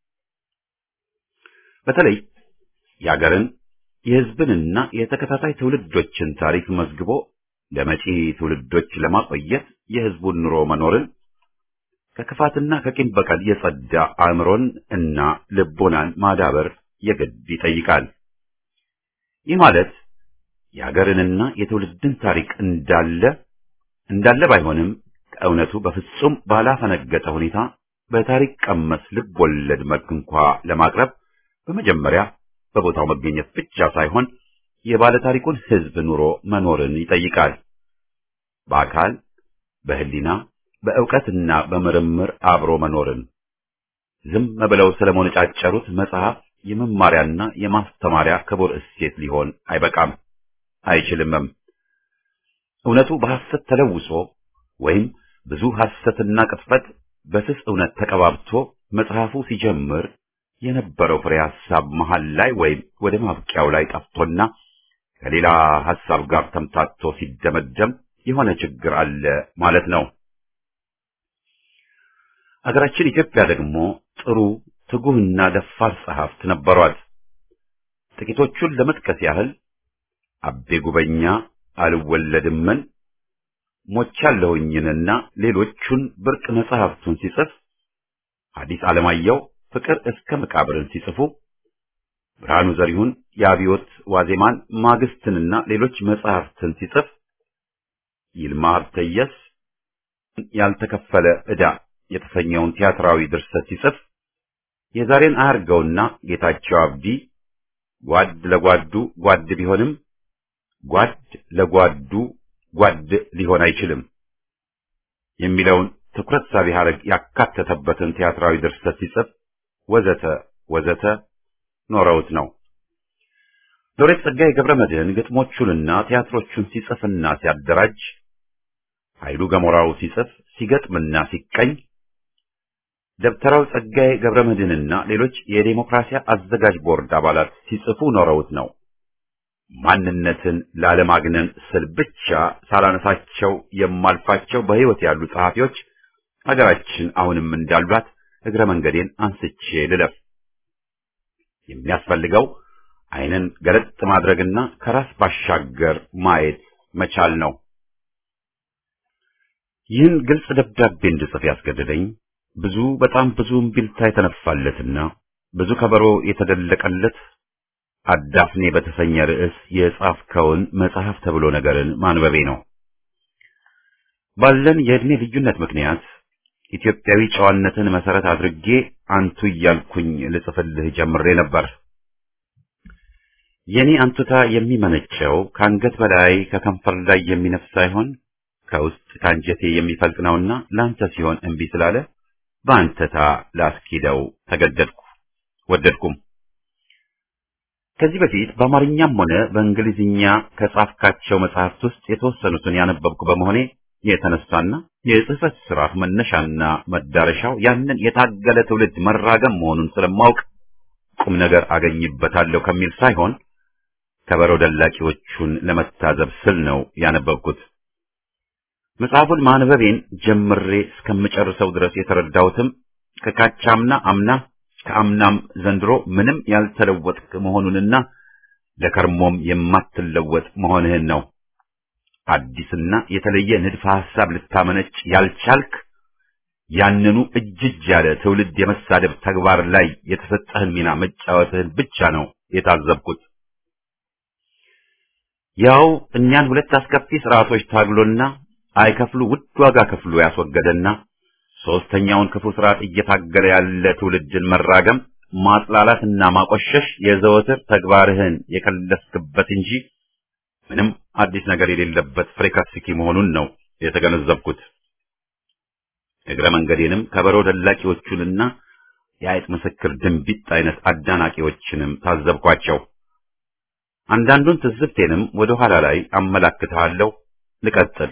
በተለይ የአገርን የሕዝብንና የተከታታይ ትውልዶችን ታሪክ መዝግቦ ለመጪ ትውልዶች ለማቆየት የሕዝቡን ኑሮ መኖርን ከክፋትና ከቂም በቀል የጸዳ አእምሮን እና ልቦናን ማዳበር የግድ ይጠይቃል። ይህ ማለት የሀገርንና የትውልድን ታሪክ እንዳለ እንዳለ ባይሆንም ከእውነቱ በፍጹም ባላፈነገጠ ሁኔታ በታሪክ ቀመስ ልብ ወለድ መልክ እንኳ ለማቅረብ በመጀመሪያ በቦታው መገኘት ብቻ ሳይሆን የባለ ታሪኩን ሕዝብ ኑሮ መኖርን ይጠይቃል። በአካል በህሊና በእውቀትና በምርምር አብሮ መኖርን ዝም ብለው ስለመነጫጨሩት መጽሐፍ የመማሪያና የማስተማሪያ ክቡር እሴት ሊሆን አይበቃም፣ አይችልምም። እውነቱ በሐሰት ተለውሶ ወይም ብዙ ሐሰትና ቅጥፈት በስስ እውነት ተቀባብቶ መጽሐፉ ሲጀምር የነበረው ፍሬ ሐሳብ መሃል ላይ ወይም ወደ ማብቂያው ላይ ጠፍቶና ከሌላ ሐሳብ ጋር ተምታቶ ሲደመደም የሆነ ችግር አለ ማለት ነው። አገራችን ኢትዮጵያ ደግሞ ጥሩ ትጉህና ደፋር ጸሐፍት ነበሯት። ጥቂቶቹን ለመጥቀስ ያህል አቤ ጉበኛ አልወለድምን፣ ሞቻለሁኝንና ሌሎቹን ብርቅ መጽሐፍቱን ሲጽፍ ሐዲስ ዓለማየሁ ፍቅር እስከ መቃብርን ሲጽፉ ብርሃኑ ዘሪሁን የአብዮት ዋዜማን ማግስትንና ሌሎች መጽሐፍትን ሲጽፍ ይልማ ሀብተየስ ያልተከፈለ ዕዳ የተሰኘውን ቲያትራዊ ድርሰት ሲጽፍ የዛሬን አያርገውና ጌታቸው አብዲ ጓድ ለጓዱ ጓድ ቢሆንም ጓድ ለጓዱ ጓድ ሊሆን አይችልም የሚለውን ትኩረት ሳቢ ሐረግ ያካተተበትን ቲያትራዊ ድርሰት ሲጽፍ ወዘተ ወዘተ ኖረውት ነው። ሎሬት ጸጋዬ ገብረ መድኅን ግጥሞቹንና ቲያትሮቹን ሲጽፍና ሲያደራጅ፣ ኃይሉ ገሞራው ሲጽፍ ሲገጥምና ሲቀኝ፣ ደብተራው ጸጋዬ ገብረ መድኅንና ሌሎች የዴሞክራሲያ አዘጋጅ ቦርድ አባላት ሲጽፉ ኖረውት ነው። ማንነትን ላለማግነን ስል ብቻ ሳላነሳቸው የማልፋቸው በሕይወት ያሉ ጸሐፊዎች ሀገራችን አሁንም እንዳሏት እግረ መንገዴን አንስቼ ልለፍ። የሚያስፈልገው ዓይንን ገለጥ ማድረግና ከራስ ባሻገር ማየት መቻል ነው። ይህን ግልጽ ደብዳቤ እንድጽፍ ያስገደደኝ ብዙ በጣም ብዙ እምቢልታ የተነፋለትና ብዙ ከበሮ የተደለቀለት አዳፍኔ በተሰኘ ርዕስ የጻፍከውን መጽሐፍ ተብሎ ነገርን ማንበቤ ነው። ባለን የዕድሜ ልዩነት ምክንያት ኢትዮጵያዊ ጨዋነትን መሰረት አድርጌ አንቱ እያልኩኝ ልጽፍልህ ጀምሬ ነበር። የኔ አንቱታ የሚመነጨው ከአንገት በላይ ከከንፈር ላይ የሚነፍስ ሳይሆን ከውስጥ ከአንጀቴ የሚፈልቅ ነውና ለአንተ ሲሆን እምቢ ስላለ በአንተታ ላስኪደው ተገደድኩ፣ ወደድኩም። ከዚህ በፊት በአማርኛም ሆነ በእንግሊዝኛ ከጻፍካቸው መጽሐፍት ውስጥ የተወሰኑትን ያነበብኩ በመሆኔ የተነሳና የጽህፈት ስራ መነሻና መዳረሻው ያንን የታገለ ትውልድ መራገም መሆኑን ስለማውቅ ቁም ነገር አገኝበታለሁ ከሚል ሳይሆን ከበሮ ደላቂዎቹን ለመታዘብ ስል ነው ያነበብኩት። መጽሐፉን ማንበቤን ጀምሬ እስከምጨርሰው ድረስ የተረዳሁትም ከካቻምና አምና ከአምናም ዘንድሮ ምንም ያልተለወጥክ መሆኑንና ለከርሞም የማትለወጥ መሆንህን ነው። አዲስና የተለየ ንድፈ ሐሳብ ልታመነጭ ያልቻልክ ያንኑ እጅጅ ያለ ትውልድ የመሳደብ ተግባር ላይ የተሰጠህን ሚና መጫወትህን ብቻ ነው የታዘብኩት። ያው እኛን ሁለት አስከፊ ስርዓቶች ታግሎና አይከፍሉ ውድ ዋጋ ከፍሎ ያስወገደና ሶስተኛውን ክፉ ስርዓት እየታገለ ያለ ትውልድን መራገም ማጥላላትና ማቆሸሽ የዘወትር ተግባርህን የከለስክበት እንጂ ምንም አዲስ ነገር የሌለበት ፍሬካስኪ መሆኑን ነው የተገነዘብኩት። እግረ መንገዴንም ከበሮ ደላቂዎቹንና የአይጥ ምስክር ድንቢጥ አይነት አዳናቂዎችንም ታዘብኳቸው። አንዳንዱን ትዝብቴንም ወደ ኋላ ላይ አመላክትሃለሁ። ልቀጥል።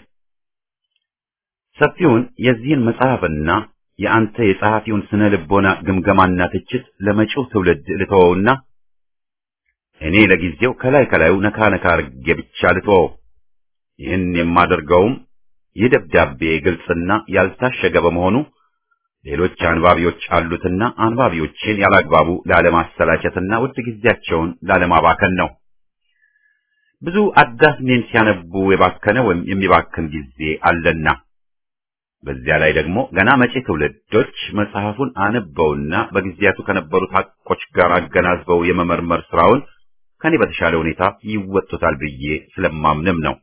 ሰፊውን የዚህን መጽሐፍና የአንተ የጸሐፊውን ስነ ልቦና ግምገማና ትችት ለመጪው ትውልድ ልተወውና እኔ ለጊዜው ከላይ ከላዩ ነካ ነካ አድርጌ ብቻ ልተወው። ይህን የማደርገውም ይህ ደብዳቤ ግልጽና ያልታሸገ በመሆኑ ሌሎች አንባቢዎች አሉትና አንባቢዎችን ያላግባቡ ላለማሰላቸትና ውድ ጊዜያቸውን ላለማባከን ነው። ብዙ አዳፍኔን ሲያነቡ የባከነ ወይም የሚባክን ጊዜ አለና በዚያ ላይ ደግሞ ገና መጪ ትውልዶች መጽሐፉን አነበውና በጊዜያቱ ከነበሩት ሐቆች ጋር አገናዝበው የመመርመር ስራውን ከኔ በተሻለ ሁኔታ ይወጡታል ብዬ ስለማምንም ነው።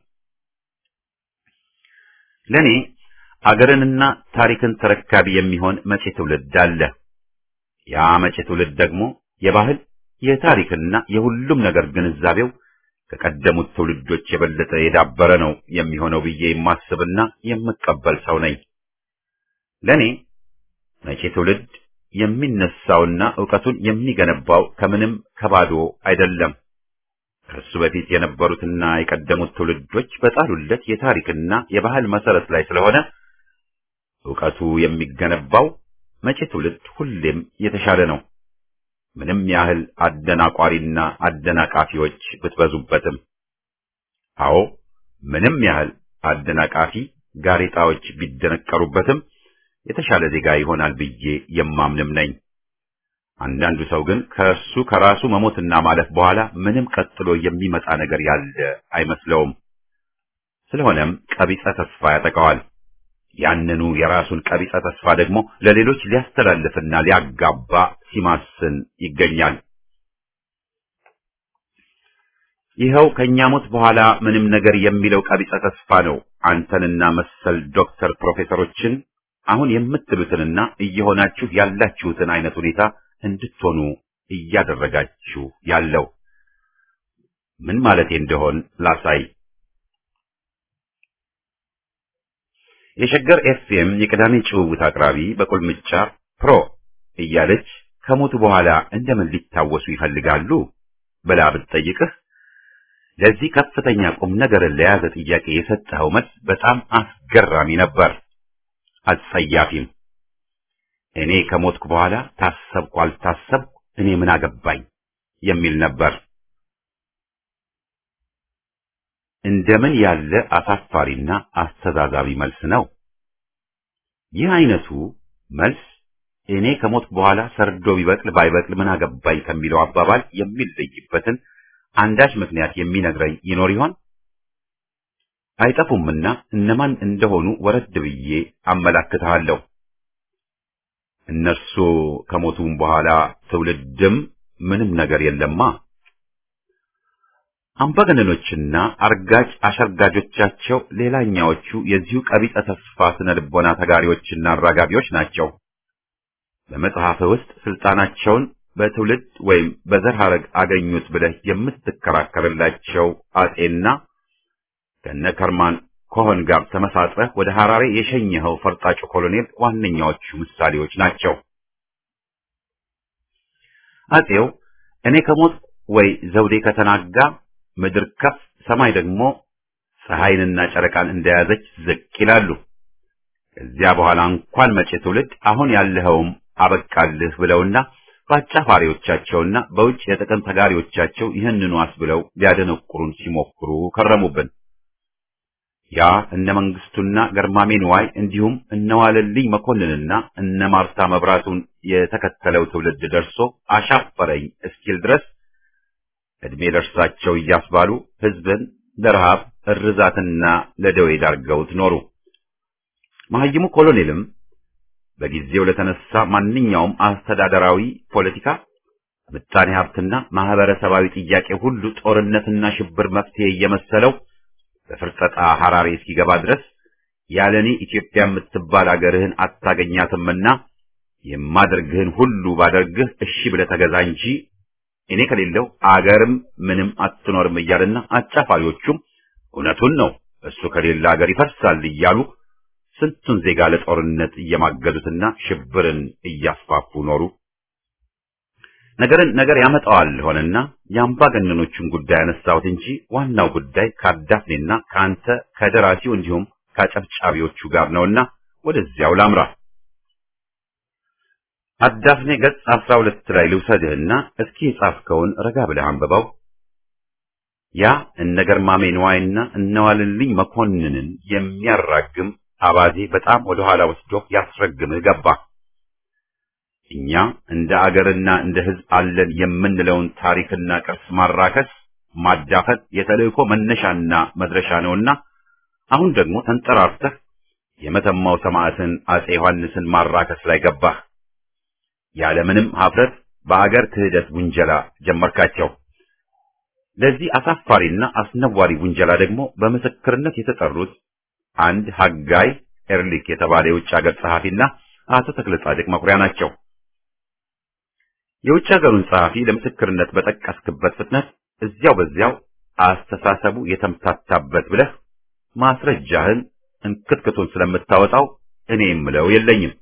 ለኔ አገርንና ታሪክን ተረካቢ የሚሆን መጪ ትውልድ አለ። ያ መጪ ትውልድ ደግሞ የባህል የታሪክና የሁሉም ነገር ግንዛቤው ከቀደሙት ትውልዶች የበለጠ የዳበረ ነው የሚሆነው ብዬ የማስብና የምቀበል ሰው ነኝ። ለኔ መጪ ትውልድ የሚነሳውና ዕውቀቱን የሚገነባው ከምንም ከባዶ አይደለም። ከሱ በፊት የነበሩትና የቀደሙት ትውልዶች በጣሉለት የታሪክና የባህል መሰረት ላይ ስለሆነ ዕውቀቱ የሚገነባው መጪ ትውልድ ሁሌም የተሻለ ነው። ምንም ያህል አደናቋሪና አደናቃፊዎች ብትበዙበትም። አዎ ምንም ያህል አደናቃፊ ጋሬጣዎች ቢደነቀሩበትም የተሻለ ዜጋ ይሆናል ብዬ የማምንም ነኝ። አንዳንዱ ሰው ግን ከእሱ ከራሱ መሞትና ማለፍ በኋላ ምንም ቀጥሎ የሚመጣ ነገር ያለ አይመስለውም። ስለሆነም ቀቢጸ ተስፋ ያጠቃዋል። ያንኑ የራሱን ቀቢጸ ተስፋ ደግሞ ለሌሎች ሊያስተላልፍና ሊያጋባ ሲማስን ይገኛል። ይኸው ከእኛ ሞት በኋላ ምንም ነገር የሚለው ቀቢጸ ተስፋ ነው አንተንና መሰል ዶክተር ፕሮፌሰሮችን አሁን የምትሉትንና እየሆናችሁ ያላችሁትን አይነት ሁኔታ እንድትሆኑ እያደረጋችሁ ያለው ምን ማለቴ እንደሆን ላሳይ። የሸገር ኤፍኤም የቅዳሜ ጭውውት አቅራቢ በቁልምጫ ፕሮ እያለች ከሞቱ በኋላ እንደምን ሊታወሱ ይፈልጋሉ ብላ ብትጠይቅህ ለዚህ ከፍተኛ ቁም ነገርን ለያዘ ጥያቄ የሰጠኸው መልስ በጣም አስገራሚ ነበር፣ አጸያፊም። እኔ ከሞትኩ በኋላ ታሰብኩ አልታሰብኩ እኔ ምን አገባኝ የሚል ነበር። እንደምን ያለ አሳፋሪና አስተዛዛቢ መልስ ነው! ይህ አይነቱ መልስ እኔ ከሞትኩ በኋላ ሰርዶ ቢበቅል ባይበቅል ምን አገባኝ ከሚለው አባባል የሚለይበትን አንዳች ምክንያት የሚነግረኝ ይኖር ይሆን? አይጠፉምና እነማን እንደሆኑ ወረድ ብዬ አመላክትሃለሁ። እነርሱ ከሞቱም በኋላ ትውልድም ምንም ነገር የለማ። አምባገነኖችና አርጋጭ አሸርጋጆቻቸው ሌላኛዎቹ የዚሁ ቀቢጸ ተስፋ ስነ ልቦና ተጋሪዎችና አራጋቢዎች ናቸው። በመጽሐፍ ውስጥ ስልጣናቸውን በትውልድ ወይም በዘር ሐረግ አገኙት ብለህ የምትከራከርላቸው አጼና ከነ ከርማን ኮሆን ጋር ተመሳጥረህ ወደ ሐራሬ የሸኘኸው ፈርጣጩ ኮሎኔል ዋነኛዎቹ ምሳሌዎች ናቸው። አጼው እኔ ከሞት ወይ ዘውዴ ከተናጋ ምድር ከፍ ሰማይ ደግሞ ፀሐይንና ጨረቃን እንደያዘች ዝቅ ይላሉ። ከዚያ በኋላ እንኳን መጪ ትውልድ አሁን ያለኸውም አበቃልህ ብለውና በአጫፋሪዎቻቸውና በውጭ የጥቅም ተጋሪዎቻቸው ይህንኑ አስብለው ሊያደነቁሩን ሲሞክሩ ከረሙብን። ያ እነ መንግስቱና ገርማሜ ንዋይ እንዲሁም እነ ዋለልኝ መኮንንና እነ ማርታ መብራቱን የተከተለው ትውልድ ደርሶ አሻፈረኝ እስኪል ድረስ እድሜ ደርሳቸው እያስባሉ ህዝብን ለረሃብ እርዛትና ለደዌ ዳርገውት ኖሩ። መሐይሙ ኮሎኔልም በጊዜው ለተነሳ ማንኛውም አስተዳደራዊ ፖለቲካ፣ ምጣኔ ሀብትና ማህበረሰባዊ ጥያቄ ሁሉ ጦርነትና ሽብር መፍትሄ እየመሰለው በፍርጠጣ ሐራሬ እስኪገባ ድረስ ያለኔ ኢትዮጵያ የምትባል አገርህን አታገኛትምና የማደርግህን ሁሉ ባደርግህ እሺ ብለህ ተገዛ እንጂ እኔ ከሌለው አገርም ምንም አትኖርም እያለና አጫፋሪዎቹም እውነቱን ነው እሱ ከሌለ አገር ይፈርሳል እያሉ ስንቱን ዜጋ ለጦርነት እየማገዱትና ሽብርን እያስፋፉ ኖሩ። ነገርን ነገር ያመጣዋል ሆነና የአምባገነኖቹን ጉዳይ ያነሳሁት እንጂ ዋናው ጉዳይ ከአዳፍኔና ከአንተ ከደራሲው እንዲሁም ከአጨብጫቢዎቹ ጋር ነውና ወደዚያው ላምራ። አዳፍኔ ገጽ አስራ ሁለት ላይ ልውሰድህና እስኪ የጻፍከውን ረጋ ብለህ አንብበው። ያ እነ ገርማሜ ንዋይና እነዋልልኝ መኮንንን የሚያራግም አባዜ በጣም ወደ ኋላ ወስዶ ያስረግምህ ገባ። እኛ እንደ አገርና እንደ ሕዝብ አለን የምንለውን ታሪክና ቅርስ ማራከስ፣ ማዳፈን የተልእኮ መነሻና መድረሻ ነውና አሁን ደግሞ ተንጠራርተህ የመተማው ሰማዕትን አጼ ዮሐንስን ማራከስ ላይ ገባህ። ያለምንም ሀፍረት በአገር ክህደት ውንጀላ ጀመርካቸው። ለዚህ አሳፋሪና አስነዋሪ ውንጀላ ደግሞ በምስክርነት የተጠሩት አንድ ሀጋይ ኤርሊክ የተባለ የውጭ ሀገር ጸሐፊና አቶ ተክለ ጻድቅ መኩሪያ ናቸው። የውጭ ሀገሩን ጸሐፊ ለምስክርነት በጠቀስክበት ፍጥነት እዚያው በዚያው አስተሳሰቡ የተምታታበት ብለህ ማስረጃህን እንክትክቱን ስለምታወጣው እኔ የምለው የለኝም።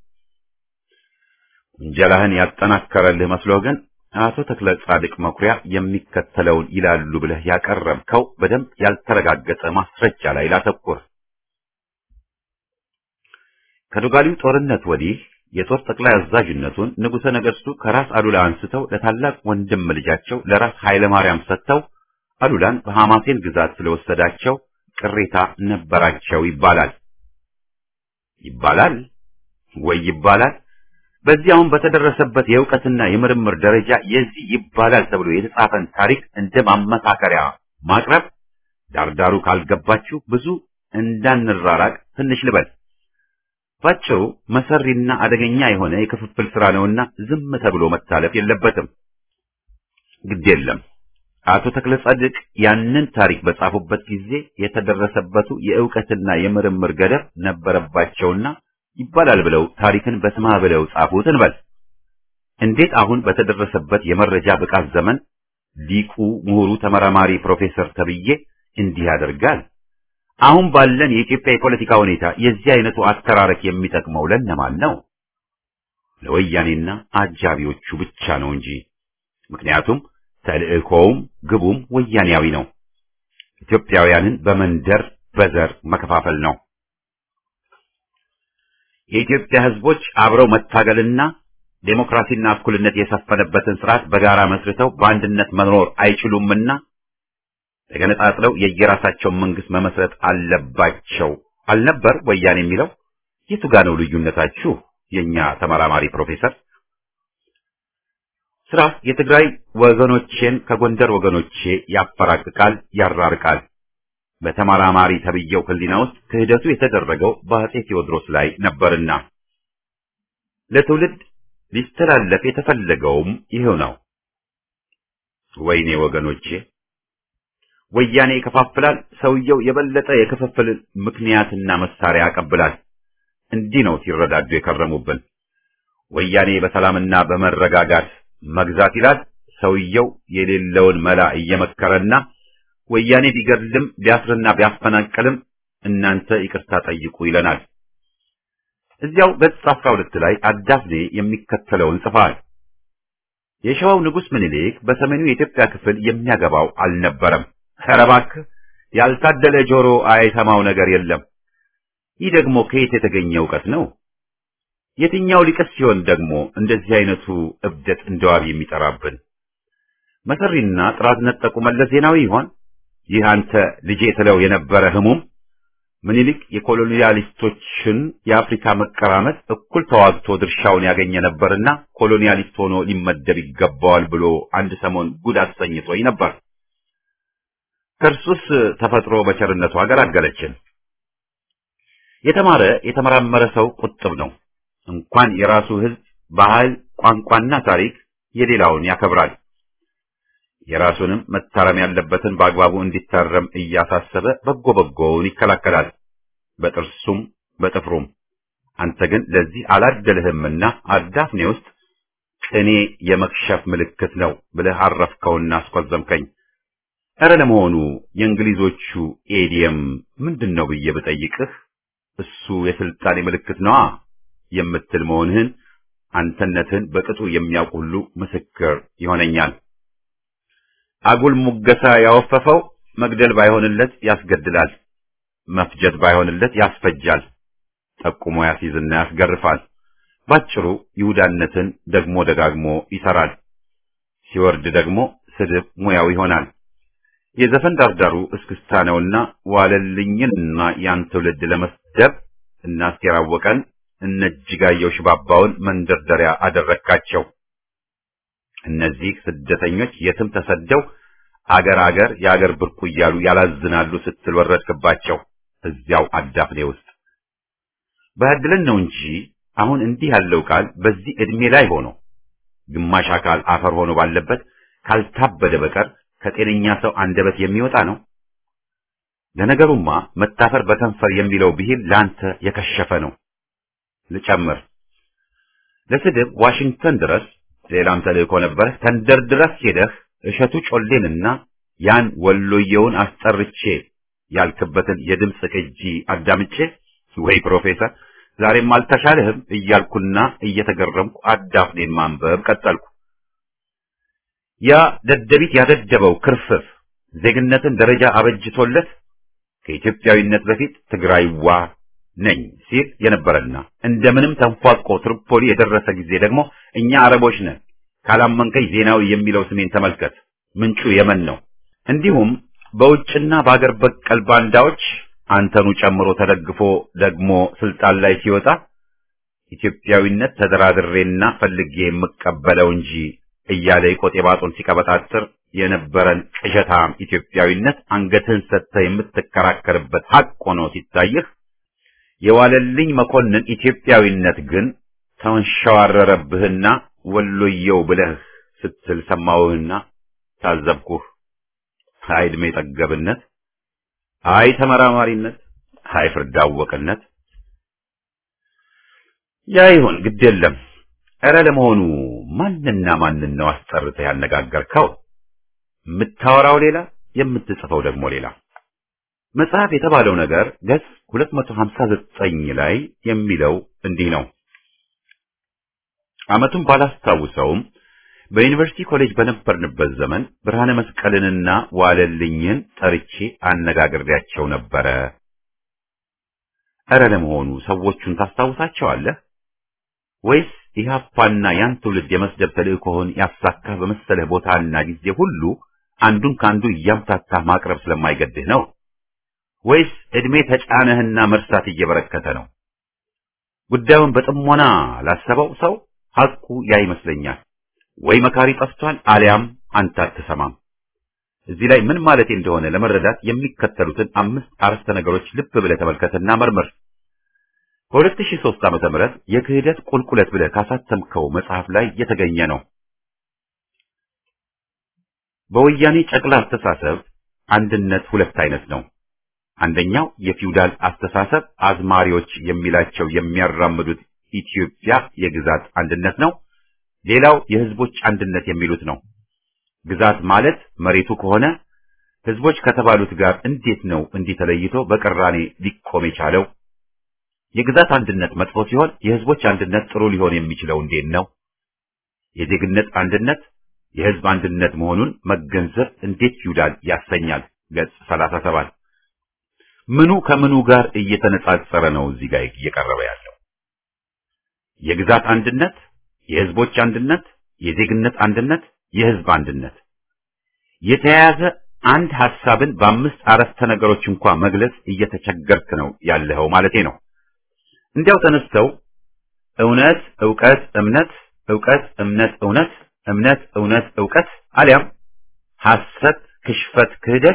ውንጀላህን ያጠናከረልህ መስሎህ ግን አቶ ተክለ ጻድቅ መኩሪያ የሚከተለውን ይላሉ ብለህ ያቀረብከው በደንብ ያልተረጋገጠ ማስረጃ ላይ ላተኩር። ከዶጋሊው ጦርነት ወዲህ የጦር ጠቅላይ አዛዥነቱን ንጉሠ ነገሥቱ ከራስ አሉላ አንስተው ለታላቅ ወንድም ልጃቸው ለራስ ኃይለ ማርያም ሰጥተው አሉላን በሐማሴን ግዛት ስለወሰዳቸው ቅሬታ ነበራቸው ይባላል ይባላል ወይ ይባላል። በዚያውም በተደረሰበት የእውቀትና የምርምር ደረጃ የዚህ ይባላል ተብሎ የተጻፈን ታሪክ እንደ ማመሳከሪያ ማቅረብ ዳርዳሩ ካልገባችሁ ብዙ እንዳንራራቅ ትንሽ ልበል። ባጭሩ መሰሪና አደገኛ የሆነ የክፍፍል ስራ ነውና ዝም ተብሎ መታለፍ የለበትም። ግድ የለም አቶ ተክለ ጻድቅ ያንን ታሪክ በጻፉበት ጊዜ የተደረሰበቱ የእውቀትና የምርምር ገደብ ነበረባቸውና ይባላል ብለው ታሪክን በስማ ብለው ጻፉት እንበል። እንዴት አሁን በተደረሰበት የመረጃ ብቃት ዘመን ሊቁ ምሁሩ ተመራማሪ ፕሮፌሰር ተብዬ እንዲህ ያደርጋል? አሁን ባለን የኢትዮጵያ የፖለቲካ ሁኔታ የዚህ አይነቱ አተራረክ የሚጠቅመው ለነማን ነው? ለወያኔና አጃቢዎቹ ብቻ ነው እንጂ። ምክንያቱም ተልእኮውም ግቡም ወያኔያዊ ነው። ኢትዮጵያውያንን በመንደር በዘር መከፋፈል ነው። የኢትዮጵያ ሕዝቦች አብረው መታገልና ዴሞክራሲና እኩልነት የሰፈነበትን ስርዓት በጋራ መስርተው በአንድነት መኖር አይችሉምና ተገነጣጥለው የየራሳቸውን መንግስት መመስረት አለባቸው አልነበር ወያኔ የሚለው? የቱ ጋ ነው ልዩነታችሁ? የኛ ተመራማሪ ፕሮፌሰር ስራ የትግራይ ወገኖቼን ከጎንደር ወገኖቼ ያፈራቅቃል፣ ያራርቃል። በተመራማሪ ተብየው ህሊና ውስጥ ክህደቱ የተደረገው በአጼ ቴዎድሮስ ላይ ነበርና ለትውልድ ሊስተላለፍ የተፈለገውም ይሄው ነው። ወይኔ ወገኖቼ ወያኔ ይከፋፍላል፣ ሰውየው የበለጠ የክፍፍል ምክንያትና መሳሪያ ያቀብላል። እንዲህ ነው ሲረዳዱ የከረሙብን። ወያኔ በሰላምና በመረጋጋት መግዛት ይላል፣ ሰውየው የሌለውን መላ እየመከረና ወያኔ ቢገድልም ቢያስርና ቢያፈናቅልም እናንተ ይቅርታ ጠይቁ ይለናል። እዚያው ገጽ አስራ ሁለት ላይ አዳፍኔ የሚከተለውን ጽፏል። የሸዋው ንጉሥ ምኒልክ በሰሜኑ የኢትዮጵያ ክፍል የሚያገባው አልነበረም። ኧረ እባክህ ያልታደለ ጆሮ አይሰማው ነገር የለም። ይህ ደግሞ ከየት የተገኘ እውቀት ነው? የትኛው ሊቅስ ሲሆን ደግሞ እንደዚህ አይነቱ እብደት እንደዋብ የሚጠራብን? መሰሪና ጥራት ነጠቁ መለስ ዜናዊ ይሆን? ይህ አንተ ልጄ ትለው የነበረ ህሙም ምኒልክ የኮሎኒያሊስቶችን የአፍሪካ መቀራመጥ እኩል ተዋግቶ ድርሻውን ያገኘ ነበርና ኮሎኒያሊስት ሆኖ ሊመደብ ይገባዋል ብሎ አንድ ሰሞን ጉድ አሰኝቶኝ ነበር። ከእርሱስ ተፈጥሮ በቸርነቱ አገላገለችን። የተማረ የተመራመረ ሰው ቁጥብ ነው። እንኳን የራሱ ሕዝብ ባህል፣ ቋንቋና ታሪክ የሌላውን ያከብራል። የራሱንም መታረም ያለበትን በአግባቡ እንዲታረም እያሳሰበ በጎ በጎውን ይከላከላል፣ በጥርሱም በጥፍሩም። አንተ ግን ለዚህ አላደልህምና አዳፍኔ ውስጥ ቅኔ የመክሸፍ ምልክት ነው ብለህ አረፍከውና አስቆዘምከኝ። ኧረ ለመሆኑ የእንግሊዞቹ ኤዲየም ምንድን ነው ብዬ ብጠይቅህ እሱ የስልጣኔ ምልክት ነዋ የምትል መሆንህን አንተነትህን በቅጡ የሚያውቅ ሁሉ ምስክር ይሆነኛል። አጉል ሙገሳ ያወፈፈው መግደል ባይሆንለት ያስገድላል፣ መፍጀት ባይሆንለት ያስፈጃል፣ ጠቁሞ ያስይዝና ያስገርፋል። ባጭሩ ይሁዳነትን ደግሞ ደጋግሞ ይሰራል። ሲወርድ ደግሞ ስድብ ሙያው ይሆናል። የዘፈን ዳርዳሩ እስክስታ ነውና ዋለልኝንና ያን ትውልድ ለመስደብ እና አስቴር አወቀን እነ እጅጋየሁ ሽባባውን መንደርደሪያ አደረካቸው። እነዚህ ስደተኞች የትም ተሰደው አገር አገር የአገር ብርቁ እያሉ ያላዝናሉ ስትል ወረድክባቸው እዚያው አዳፍኔ ውስጥ። በህድልን ነው እንጂ አሁን እንዲህ ያለው ቃል በዚህ ዕድሜ ላይ ሆኖ ግማሽ አካል አፈር ሆኖ ባለበት ካልታበደ በቀር ከጤነኛ ሰው አንደበት የሚወጣ ነው። ለነገሩማ መታፈር በከንፈር የሚለው ብሂል ለአንተ የከሸፈ ነው። ልጨምር፣ ለስድብ ዋሽንግተን ድረስ ሌላም ተልእኮ ነበረህ። ተንደርድረህ ሄደህ እሸቱ ጮሌንና ያን ወሎየውን አስጠርቼ ያልክበትን የድምፅ ቅጂ አዳምጬ ወይ ፕሮፌሰር ዛሬም አልተሻለህም እያልኩና እየተገረምኩ አዳፍኔን ማንበብ ቀጠልኩ። ያ ደደቢት ያደደበው ክርፍፍ ዜግነትን ደረጃ አበጅቶለት ከኢትዮጵያዊነት በፊት ትግራይዋ ነኝ ሲል የነበረና እንደምንም ተንፏቆ ትሪፖሊ የደረሰ ጊዜ ደግሞ እኛ አረቦች ነን ካላመንከኝ ዜናዊ የሚለው ስሜን ተመልከት፣ ምንጩ የመን ነው። እንዲሁም በውጭና በአገር በቀል ባንዳዎች አንተኑ ጨምሮ ተደግፎ ደግሞ ስልጣን ላይ ሲወጣ ኢትዮጵያዊነት ተደራድሬና ፈልጌ የምቀበለው እንጂ እያለ የቆጤ ባጡን ሲቀበጣጥር የነበረን ቅዠታም ኢትዮጵያዊነት አንገትህን ሰጥተህ የምትከራከርበት ሀቅ ሆኖ ሲታይህ የዋለልኝ መኮንን ኢትዮጵያዊነት ግን ተንሸዋረረብህና ወሎየው ብለህ ስትል ሰማሁህና ታዘብኩህ። አይ ዕድሜ ጠገብነት፣ አይ ተመራማሪነት፣ አይ ፍርድ አወቅነት። ያ ይሁን ግድ የለም። ኧረ ለመሆኑ ማንና ማንን ነው አስጠርተህ ያነጋገርከው? የምታወራው ሌላ፣ የምትጽፈው ደግሞ ሌላ። መጽሐፍ የተባለው ነገር ገጽ 259 ላይ የሚለው እንዲህ ነው። ዓመቱን ባላስታውሰውም በዩኒቨርሲቲ ኮሌጅ በነበርንበት ዘመን ብርሃነ መስቀልንና ዋለልኝን ጠርቼ አነጋግሬያቸው ነበረ። ኧረ ለመሆኑ ሰዎቹን ታስታውሳቸዋለህ ወይስ ኢህአፓና ያን ትውልድ የመስደብ ተልእኮህን ያሳካህ በመሰለህ ቦታና ጊዜ ሁሉ አንዱን ከአንዱ እያምታታህ ማቅረብ ስለማይገድህ ነው? ወይስ ዕድሜ ተጫነህና መርሳት እየበረከተ ነው? ጉዳዩን በጥሞና ላሰበው ሰው ሐቁ ያ ይመስለኛል። ወይ መካሪ ጠፍቷል፣ አሊያም አንተ አትሰማም። እዚህ ላይ ምን ማለቴ እንደሆነ ለመረዳት የሚከተሉትን አምስት አረፍተ ነገሮች ልብ ብለህ ተመልከትና መርምር። በ2003 ዓመተ ምህረት የክህደት ቁልቁለት ብለህ ካሳተምከው መጽሐፍ ላይ የተገኘ ነው። በወያኔ ጨቅላ አስተሳሰብ አንድነት ሁለት አይነት ነው። አንደኛው የፊውዳል አስተሳሰብ አዝማሪዎች የሚላቸው የሚያራምዱት ኢትዮጵያ የግዛት አንድነት ነው። ሌላው የህዝቦች አንድነት የሚሉት ነው። ግዛት ማለት መሬቱ ከሆነ ህዝቦች ከተባሉት ጋር እንዴት ነው እንዲህ ተለይቶ በቅራኔ ሊቆም የቻለው? የግዛት አንድነት መጥፎ ሲሆን የህዝቦች አንድነት ጥሩ ሊሆን የሚችለው እንዴት ነው? የዜግነት አንድነት የህዝብ አንድነት መሆኑን መገንዘብ እንዴት ፊውዳል ያሰኛል። ገጽ 37 ምኑ ከምኑ ጋር እየተነጻጸረ ነው እዚህ ጋር እየቀረበ ያለው? የግዛት አንድነት፣ የህዝቦች አንድነት፣ የዜግነት አንድነት፣ የህዝብ አንድነት የተያያዘ አንድ ሐሳብን በአምስት አረፍተ ነገሮች እንኳን መግለጽ እየተቸገርክ ነው ያለኸው ማለቴ ነው። እንዲያው ተነስተው እውነት፣ ዕውቀት፣ እምነት፣ ዕውቀት፣ እምነት፣ እውነት፣ እምነት፣ እውነት፣ ዕውቀት አሊያም ሐሰት፣ ክሽፈት፣ ክህደት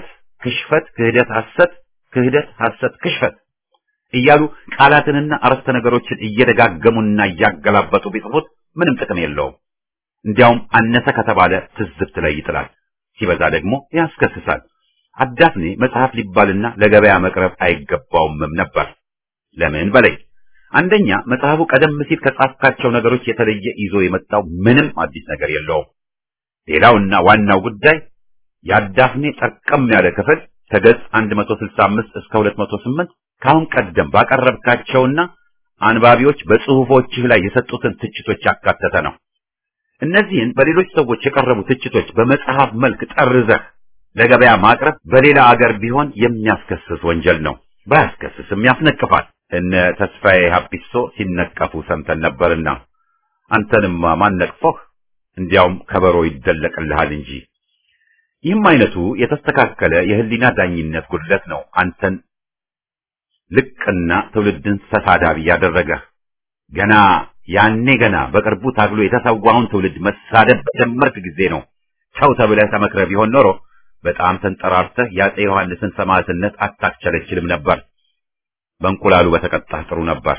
ክሽፈት፣ ክህደት፣ ሐሰት፣ ክህደት፣ ሐሰት፣ ክሽፈት እያሉ ቃላትንና አረፍተ ነገሮችን እየደጋገሙና እያገላበጡ ቢጽፉት ምንም ጥቅም የለውም። እንዲያውም አነሰ ከተባለ ትዝብት ላይ ይጥላል፣ ሲበዛ ደግሞ ያስከስሳል። አዳፍኔ መጽሐፍ ሊባልና ለገበያ መቅረብ አይገባውምም ነበር። ለምን በለኝ። አንደኛ መጽሐፉ ቀደም ሲል ከጻፍካቸው ነገሮች የተለየ ይዞ የመጣው ምንም አዲስ ነገር የለውም። ሌላውና ዋናው ጉዳይ የአዳፍኔ ጠርቀም ያለ ክፍል ከገጽ 165 እስከ 208 ካሁን ቀደም ባቀረብካቸውና አንባቢዎች በጽሁፎችህ ላይ የሰጡትን ትችቶች ያካተተ ነው። እነዚህን በሌሎች ሰዎች የቀረቡ ትችቶች በመጽሐፍ መልክ ጠርዘህ ለገበያ ማቅረብ በሌላ አገር ቢሆን የሚያስከስስ ወንጀል ነው። ባያስከስስም ያስነቅፋል። እነ ተስፋዬ ሀፒሶ ሲነቀፉ ሰምተን ነበርና አንተንማ ማን ነቅፎህ? እንዲያውም ከበሮ ይደለቅልሃል እንጂ። ይህም አይነቱ የተስተካከለ የህሊና ዳኝነት ጉድለት ነው አንተን ልቅና ትውልድን ተሳዳቢ ያደረገህ። ገና ያኔ ገና በቅርቡ ታግሎ የተሰዋውን ትውልድ መሳደብ በጀመርክ ጊዜ ነው ተው ተብለህ ተመክረህ ቢሆን ኖሮ በጣም ተንጠራርተህ የአፄ ዮሐንስን ሰማዕትነት አታክቸለችልም ነበር። በእንቁላሉ በተቀጣህ ጥሩ ነበር።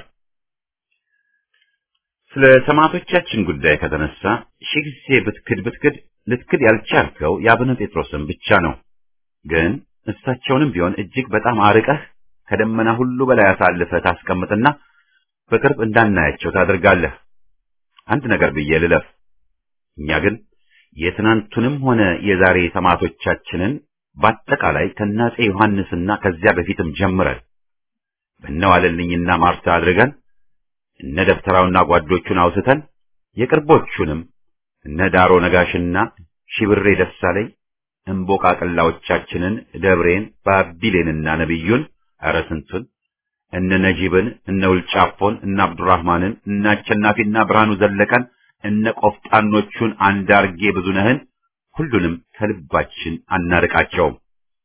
ስለ ሰማዕቶቻችን ጉዳይ ከተነሳ ሺህ ጊዜ ብትክድ ብትክድ ልትክድ ያልቻልከው የአቡነ ጴጥሮስን ብቻ ነው። ግን እሳቸውንም ቢሆን እጅግ በጣም አርቀህ ከደመና ሁሉ በላይ አሳልፈህ ታስቀምጥና በቅርብ እንዳናያቸው ታደርጋለህ። አንድ ነገር ብዬ ልለፍ። እኛ ግን የትናንቱንም ሆነ የዛሬ ሰማዕቶቻችንን በአጠቃላይ ከአፄ ዮሐንስና ከዚያ በፊትም ጀምረን በነዋለልኝና ማርታ አድርገን እነ ደብተራውና ጓዶቹን አውስተን የቅርቦቹንም እነ ዳሮ ነጋሽና ሺብሬ ደሳለኝ እምቦቃቅላዎቻችንን ደብሬን ባቢሌንና ነቢዩን ኧረ ስንቱን እነ ነጂብን እነ ውልጫፎን እነ አብዱራህማንን እነ አሸናፊና ብርሃኑ ዘለቀን እነ ቆፍጣኖቹን አንዳርጌ ብዙነህን ሁሉንም ከልባችን አናርቃቸውም።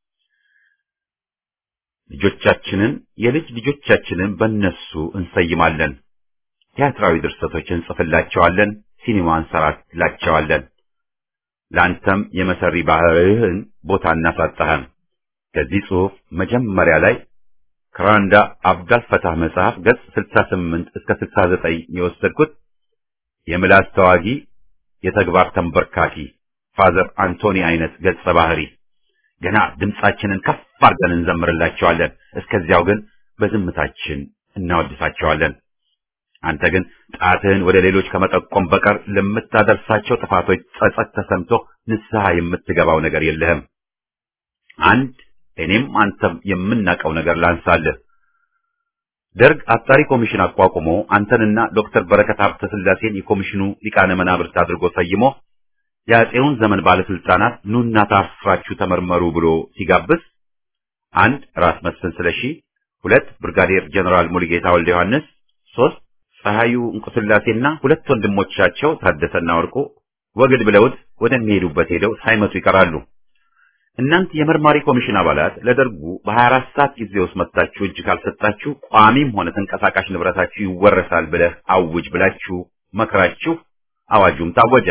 ልጆቻችንን የልጅ ልጆቻችንን በእነሱ እንሰይማለን። ቲያትራዊ ድርሰቶች እንጽፍላቸዋለን። ሲኒማ እንሰራላቸዋለን። ለአንተም የመሰሪ ባህርህን ቦታ እናሳጣህም። ከዚህ ጽሑፍ መጀመሪያ ላይ ከራንዳ አብዳል ፈታህ መጽሐፍ ገጽ 68 እስከ 69 የወሰድኩት የምላስ ተዋጊ የተግባር ተንበርካኪ ፋዘር አንቶኒ አይነት ገጸ ባህሪ ገና ድምጻችንን ከፍ አድርገን እንዘምርላቸዋለን። እስከዚያው ግን በዝምታችን እናወድሳቸዋለን። አንተ ግን ጣትህን ወደ ሌሎች ከመጠቆም በቀር ለምታደርሳቸው ጥፋቶች ጸጸት ተሰምቶ ንስሐ የምትገባው ነገር የለህም። አንድ እኔም አንተም የምናውቀው ነገር ላንሳልህ። ደርግ አጣሪ ኮሚሽን አቋቁሞ አንተንና ዶክተር በረከት ሀብተ ስላሴን የኮሚሽኑ ሊቃነ መናብርት አድርጎ ሰይሞ የአፄውን ዘመን ባለስልጣናት ኑና ታፍራችሁ ተመርመሩ ብሎ ሲጋብዝ አንድ ራስ መስፍን ስለሺ፣ ሁለት ብርጋዴር ጀነራል ሙሉጌታ ወልደ ዮሐንስ፣ ሶስት ፀሐዩ እንቁስላሴና ሁለት ወንድሞቻቸው ታደሰና ወርቁ ወግድ ብለውት ወደሚሄዱበት ሄደው ሳይመቱ ይቀራሉ። እናንተ የመርማሪ ኮሚሽን አባላት ለደርጉ በ24 ሰዓት ጊዜ ውስጥ መጥታችሁ እጅ ካልሰጣችሁ ቋሚም ሆነ ተንቀሳቃሽ ንብረታችሁ ይወረሳል ብለህ አውጅ ብላችሁ መክራችሁ አዋጁም ታወጀ።